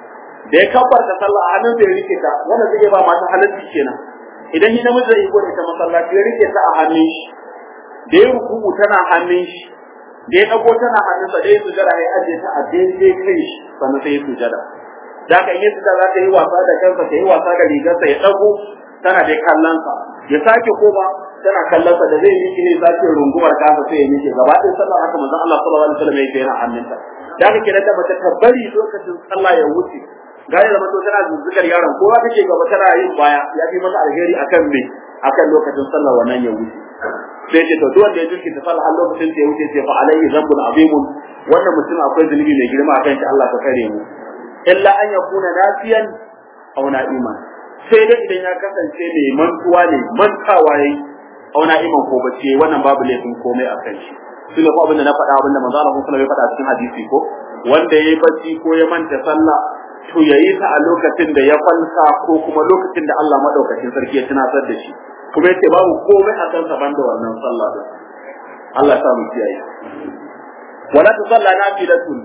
da ya kabbarta sallah a hannun da ya rike ta wannan zai ba mata halalci kenan idan ni namiji zai gode ta masallaci ya rike ta a hannun shi da ya rukuku tana hannun shi da ya dago tana hannunsa da ya sujada ya ajiye ta a daidai kai shi sannan sai ya sujada da ka yi sujada za ta yi wasa da kansa ta yi wasa da rigarsa ya dago tana dai kallon sa ya sake koma tana kallon sa da zai yi ne sake rungumar kansa sai ya miƙe gaba ɗaya sallar haka manzon Allah sallallahu alaihi wasallam yake yana hannunta da ka kira da mace ta bari lokacin sallah ya wuce gane da mato tana zuzzukar yaron kowa take gaba tana yin baya ya fi mata alheri akan me akan lokacin sallah wannan ya wuce sai ce to duk wanda ya jirki ta sallah har lokacin da ya wuce sai fa alaihi zambun azimun wannan mutum akwai zunubi mai girma akan shi Allah ka kare mu illa an yakuna nafiyan aw na'iman sai dai idan ya kasance mai mantuwa ne mantawa yayi aw na'iman ko bace wannan babu laifin komai akan shi shi ne abin da na faɗa abin da manzo Allah sallallahu alaihi wasallam ya faɗa cikin hadisi ko wanda yayi bacci ko ya manta sallah to yayi ta a lokacin da ya falsa ko kuma lokacin da Allah madaukakin sarki ya tunatar da shi kuma yace babu komai a kansa banda wannan sallah din Allah ya mu kiyaye wala ta salla nafilatun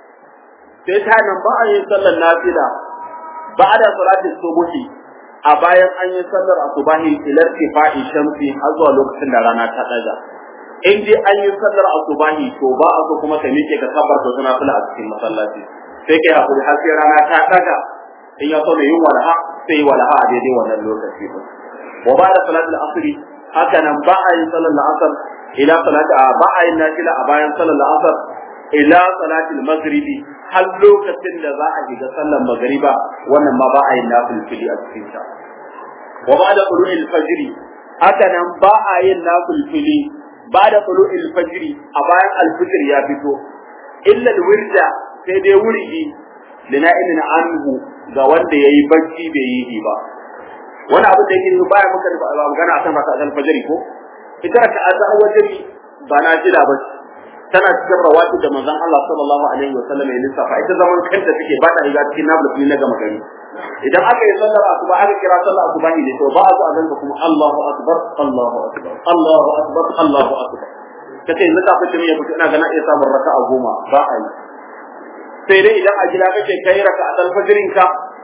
sai ta nan ba a yin sallar nafila ba da salatin subuhi a bayan an yi sallar asubahi ilar tifa'i shamsi har zuwa lokacin da rana ta daga in dai an yi sallar asubahi to ba a so kuma ka miƙe ka kabarta wata nafila a cikin masallaci sai kai hakuri har sai rana ta daga in ya so mai yin walaha sai yi walaha a daidai wannan lokaci ba wa ba da salatul asri haka nan ba a yin salar la'asar ila salati a ba a yin nafila a bayan salar la'asar ila salatil maghribi har lokacin da za a shiga sallar magriba wannan ma ba a yin nafilfili a cikin ta wa ba da qulu'il fajri haka nan ba a yin nafilfili ba'da tulu'il fajri a bayan al-fajr ya fito illa al-wirda sai dai wuridi lina'imin anhu ga wanda yayi bacci bai yi ba wani abu da yake baya muka magana akan raka al-fajr ko ita ta azza wajri ba na jira ba tana cikin rawati da manzon Allah sallallahu alaihi wa sallam ya lissafa ita zaman kanta take ba ta riga cikin nabulu na gama gari idan aka yi sallar asuba aka kira sallar asuba ne to ba a zo a ganka kuma Allahu akbar Allahu akbar Allahu akbar Allahu akbar kace yanzu ka fice ya fito ina ga na iya samun raka'a goma ba a yi sai dai idan a gida kake kai raka'a alfajirin ka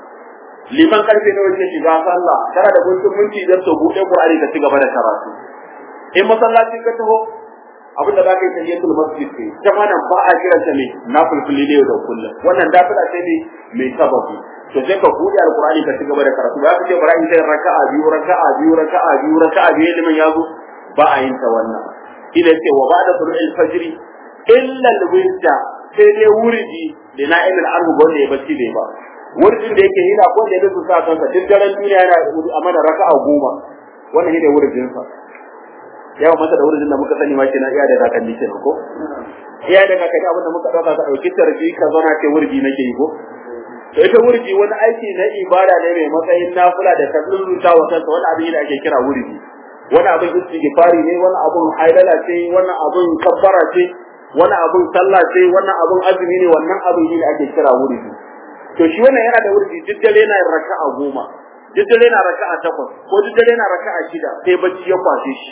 liman karfe nawa ke shiga sallah kana da guntun minti da to bude Qur'ani ka ci gaba da karatu in masallaci ka taho abinda za ka yi tahiyatul masjid ce ta nan ba a kiran ta ne na fulfuli ne da kullum wannan dafila ce ne mai sababi to sai ka buɗe alqur'ani ka cigaba da karatu ba ka ce bara in kai raka'a biyu raka'a biyu raka'a biyu raka'a biyu liman yazo ba a yin ta wannan ina ce wa ba'da tulu'il fajr illa al-wirda sai dai wuridi da na'im al-arhu wanda ya bacci bai ba wuridin da yake hina ko da yake sa kansa duk daren duniya yana a mana raka'a goma wannan shine wuridin sa yawa masa da wurin da muka sani ma kenan iya da kakanni kenan ko iya da kakanni abinda muka dauka ka dauki tarbi ka zauna ce wurdi nake yi ko to ita wurdi wani aiki na ibada ne mai matsayin nafila da ka rubuta wa kanka wani abin da ake kira wurdi wani abin istighfari ne wani abin haidala ce wani abin kabbara ce wani abin sallah ce wannan abin azumi ne wannan abin ne da ake kira wurdi to shi wannan yana da wurdi duk dare yana raka'a goma duk dare yana raka'a takwas ko duk dare yana raka'a shida sai bacci ya kwashe shi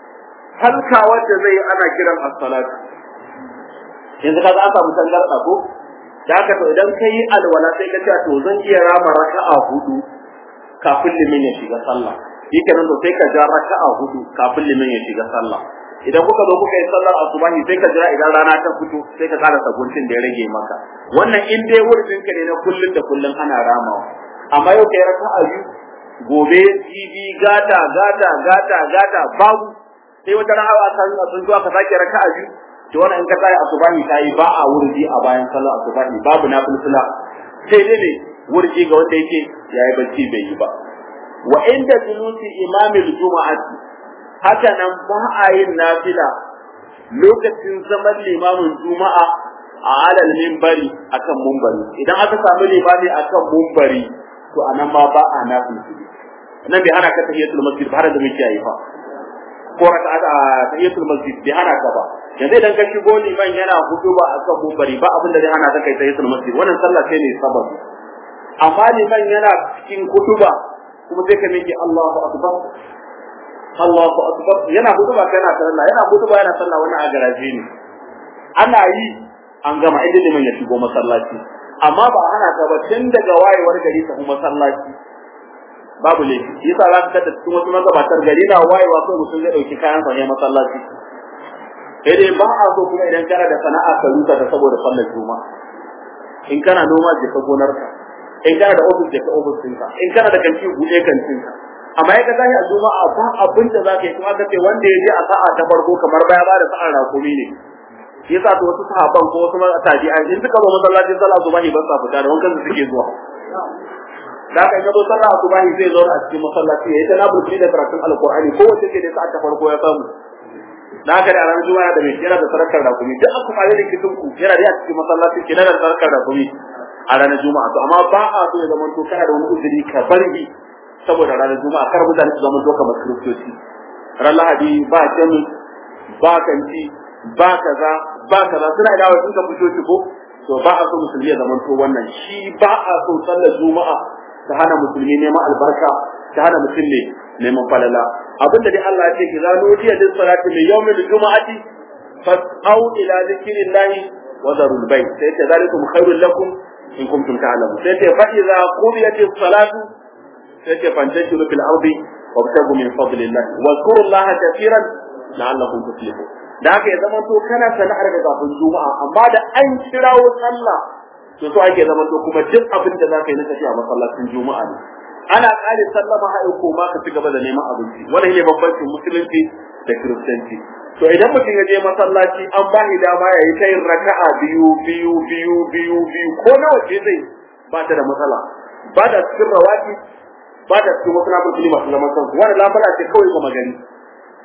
halka wanda zai ana kiran as-salatu yanzu kaga an samu tangarda ko da haka to idan kai alwala sai ka ce to zan iya rama raka'a hudu kafin limin ya shiga sallah yake nan to sai ka ja raka'a hudu kafin limin ya shiga sallah idan kuka zo kuka yi sallar asubahi sai ka jira idan rana ta fito sai ka kara sabuncin da ya rage maka wannan in dai wurin ka ne na kullun da kullun ana ramawa amma yau kai raka'a biyu gobe jibi gata gata gata gata babu sai wata ran awa ta sun zuwa ka sake raka'a biyu to wannan in ka tsaya asubahi ta yi ba a wurji a bayan sallar asubahi babu na fulfula sai dai ne wurji ga wanda yake yayi bacci bai yi ba wa inda julusi imamil juma'ati haka nan ba a yin nafila lokacin zaman limamin juma'a a alal mimbari akan mumbari idan aka samu limami akan mumbari to anan ma ba a nafila nan bai hana ka tahiyatul masjid ba har da muke yi fa ko raka a tahiyatul masjid bai hana ka ba yanzu idan ka shigo liman yana huduba akan mumbari ba abin da zai hana ka kai tahiyatul masjid wannan sallah sai ne sababi amma liman yana cikin huduba kuma sai ka miƙe Allahu akbar Allahu akbar yana huduba kana sallah yana huduba yana sallah wannan a garaje ne ana yi an gama inda liman ya shigo masallaci amma ba hana ka ba tun daga wayewar gari ta kuma masallaci babu laifi yasa za ka tada cikin wasu magabatar gari na wayewa sai mutum zai dauki kayan sa ne masallaci sai dai ba a so kuma idan kana da sana'a ka rusa ta saboda sallar juma'a in kana noma je ka gonarka in kana da ofis je ka ofis ɗinka in kana da kanti buɗe kantinka amma ya ka tashi a juma'a ba abin da za ka yi kuma ka ce wanda ya je a sa'a ta farko kamar baya ba da sa'ar rakumi ne shi yasa to wasu sahaban ko wasu tabi'an in suka zo masallacin sallah subahi ba sa fita da wankan su suke zuwa da ka zo sallah subahi zai zo a cikin masallaci ya yi ta nabulci da karatun alqur'ani ko wace ce da sa'a ta farko ya samu da haka da ranar juma'a da mai yana da sarakar rakumi duk aka fara da kitin ku yana da cikin masallaci kenan da sarakar rakumi a ranar juma'a to amma ba a so ya zama to kana da wani uzuri ka bari saboda ranar juma'a kar mutane su zama to kamar kiristoci ran lahadi ba jami ba kanti ba kaza ba kaza suna da wasu ka fito ko to ba a so musulmi ya zama to wannan shi ba a so sallar juma'a ta hana musulmi neman albarka ta hana mutum ne neman falala abinda dai Allah ya ce ki zano jiya din salati mai yawmin juma'ati fas'au ila zikrillahi wa darul bayt sai ta zalikum khairul lakum in kuntum ta'lamun sai ta fa idza qudiyatis salatu sai ta fantashiru fil ardi wabtagu min fadlillah wa zkurullaha kathiran la'allakum tuflihun da haka ya zama to kana sana'ar da kafin juma'a amma da an kirawo sallah to so ake zama to kuma duk abin da zaka yi na tafiya masallacin juma'a ne ana kare sallama haɗin ko ma ka ci gaba da neman abinci wannan ne bambancin musulunci da kiristanci to idan mutum ya je masallaci an ba shi dama ya yi ta yin raka'a biyu biyu biyu biyu biyu ko nawa ce zai ba ta da matsala ba da cikin rawaki ba da cikin wasu nafin masu zaman kansu wani lafara ce kawai ga magani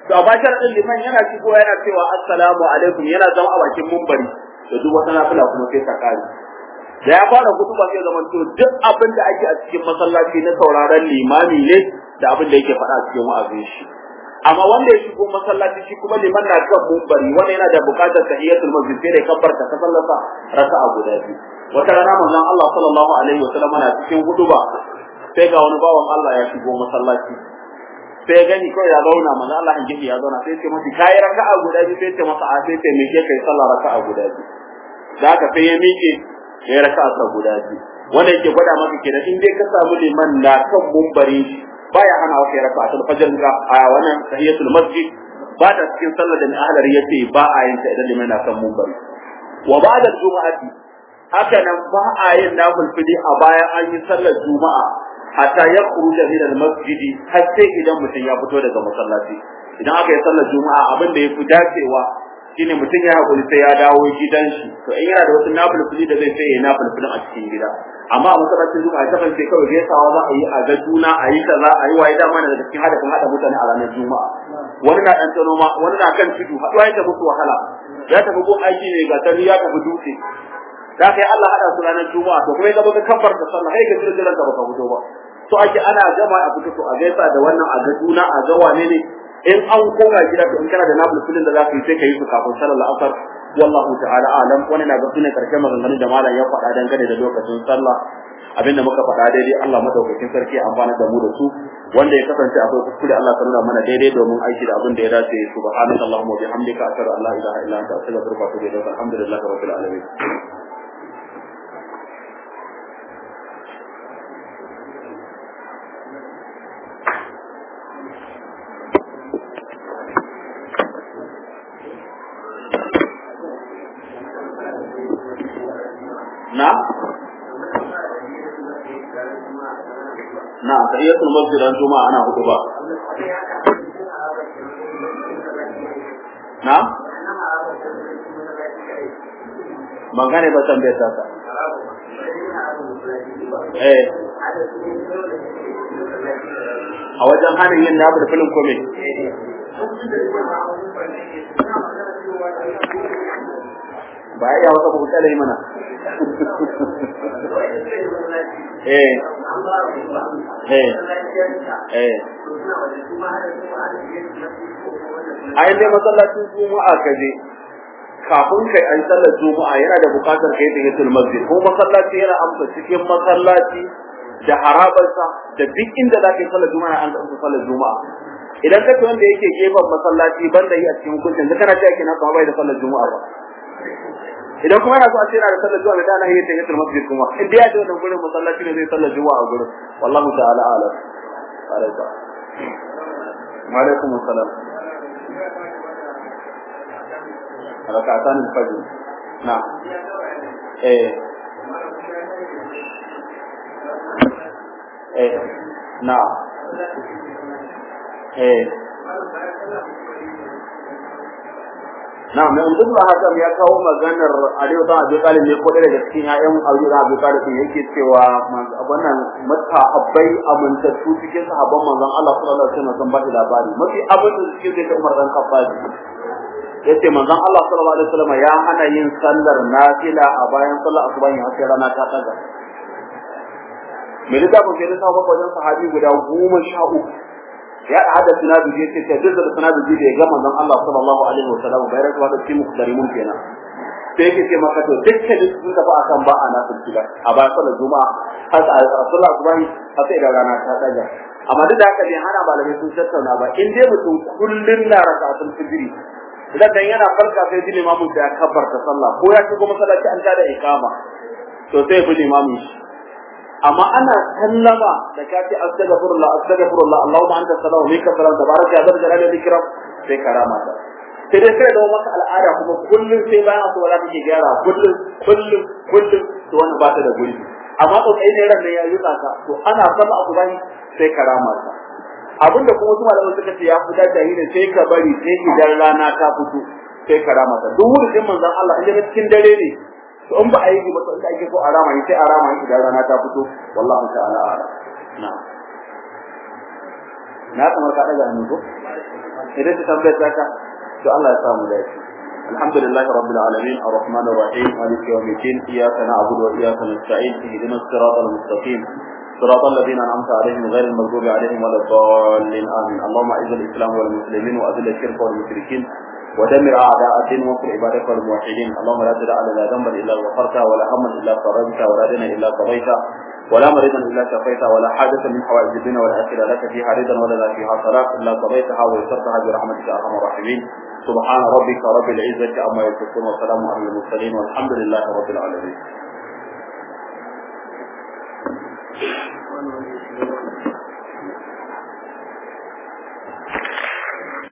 to a bashar din liman yana shigo yana cewa assalamu alaikum yana zama a bakin mumbari to duk wata nafila kuma sai ta kare da ya fara kutuba sai zaman to duk abin da ake a cikin masallaci na sauraron limami ne da abin da yake faɗa a cikin wa'azin shi amma wanda ya shigo masallaci shi kuma liman na kan mumbari wanda yana da buƙatar tahiyatul masjid sai da kabbarta ta sallasa raka'a guda biyu wata rana manzon Allah sallallahu alaihi wasallam na cikin huduba sai ga wani bawan Allah ya shigo masallaci sai ya gani kawai ya zauna manzon Allah in ya zauna sai ya ce masa kai raka'a guda biyu sai ya ce masa a sai ce me ke kai sallah raka'a guda biyu da haka sai ya miƙe ya yi raka'a sa guda biyu wanda yake gwada maka kenan in dai ka samu liman na kan mumbari baya hana wa kai raka'atul fajr ga a wannan tahiyatul masjid ba ta cikin sallar da mai ahlar yace ba a yin ta idan liman na kan mumbari wa ba'da juma'ati haka nan ba a yin nafilfili a bayan an yi sallar juma'a hatta ya khuruja min al-masjid har sai idan mutum ya fito daga masallaci idan aka yi sallar juma'a abin da yafi dacewa shine mutum ya hakuri sai ya dawo gidan shi to in yana da wasu nafilfili da zai sai ya nafilfilin a cikin gida amma a masallacin juma'a ta kan kawai gaisawa za a yi a ga juna a yi kaza a yi waye dama daga cikin hadafin hada mutane a ranar juma'a wani na dan noma wani na kan tudu haɗuwa ya tafi wahala ya tafi ko aiki ne ga tani ya tafi dutse da kai Allah hada su ranar juma'a to kuma ka baka kafar da sallah sai ka jira jiran ka baka fito ba to ake ana gama a fito to a gaisa da wannan a ga juna a ga wane ne in an koma gida to in kana da nabul filin da zaka yi sai ka yi su kafin sallar asar wallahu ta'ala alam wani na ga sunan karshen maganganun da malam ya faɗa dangane da lokacin sallah abinda muka faɗa daidai Allah madaukakin sarki ya amfana da mu da su wanda ya kasance akwai kuskure Allah ka nuna mana daidai domin aiki da abin da ya dace subhanaka allahumma wa bihamdika ashhadu an la ilaha illa anta astaghfiruka wa atubu ilaik alhamdulillahi rabbil alamin na na tahiyatul masjid an juma'a ana hudu ba na ban gane ba tambayar ta ka eh a wajen hannun yin nabar filin kome ba ya wata kuma tsala yi mana eh eh eh ai dai masallacin juma'a ka je kafin kai an sallar juma'a yana da bukatar kai da yatul masjid ko masallaci yana amsa cikin masallaci da harabarsa da duk inda za ka yi sallar juma'a an amsa sallar juma'a idan ka wanda yake gefen masallaci banda yi a cikin hukuncin da kana cewa kenan ba bai da sallar juma'a ba idan kuma yana so a ce yana da sallar juma'a da ana yi ta yatul masjid kuma in dai ya ce wannan gurin masallaci ne zai sallar juma'a a gurin wallahu ta'ala a'lam alaikum wa alaikum assalam rakatan al-fajr na eh eh na eh na mai umdul hakan ya kawo maganar Aliyu ta Abi Talib ne ko daga cikin ƴaƴan Aliyu ta Abi Talib yake cewa wannan mutahabbai amintattu cikin sahabban manzon Allah sallallahu alaihi wasallam sun ba labari mafi abin da suke da Umar dan Khattab yace manzon Allah sallallahu alaihi wasallam ya hana yin sallar nafila a bayan sallar asuba har sai rana ta daga mai littafin sai ta ba wajen sahabi guda goma sha uku ya hada sinadu je ce duk da sinadu je ya ga manzon Allah sallallahu alaihi wasallam bai rasa da cikin muktarimun kenan sai yake ce maka to dukkan sun tafi akan ba a nasu kila a bayan sallar juma'a har a sallar asuba har sai da rana ta daga amma duk da haka ne hana malamai sun tattauna ba in dai mutum kullun na raka'atul fajr idan dan yana farka sai ji limamu da ya kabbarta sallah ko ya shigo masallaci an tada ikama to sai bi limamu shi amma ana sallama da kafi astaghfirullah astaghfirullah Allahumma anta salamu minka salam tabaraka ya zarja da ikram sai karama ta sai dai sai da maka al'ada kuma kullun sai bayan asuba za take gyara kullun kullun kullun to wannan ba ta da guri amma to kai ne ran ne ya yi ka to ana sallah asuba sai karama ta abinda kuma su malaman suka ce ya fita jahili sai ka bari sai idan rana ta fito sai ka rama ta duk wurin manzon Allah in ga cikin dare ne to in ba a yi ba to inda ake so a rama sai a rama idan rana ta fito wallahi ta'ala a'lam na'am na kamar ka daga hannu ko idan ta tambayar ta ka to Allah ya samu dace alhamdulillah rabbil alamin arrahman arrahim malik yawmid din iyyaka na'budu wa iyyaka nasta'in ihdinas siratal mustaqim صراط الذين أنعمت عليهم غير المغضوب عليهم ولا الضالين آمين اللهم أعز الإسلام والمسلمين وأذل الشرك والمشركين ودمر أعداء الدين وانصر عبادك والموحدين اللهم لا تدع لنا ذنبا إلا غفرته ولا هما إلا فرجته ولا دينا إلا قضيته ولا مريضا إلا شفيته ولا حاجة من حوائج الدنيا والآخرة لك فيها رضا ولا فيها صلاة إلا قضيتها ويسرتها برحمتك يا أرحم الراحمين سبحان ربك رب العزة عما يصفون وسلام على المرسلين والحمد لله رب العالمين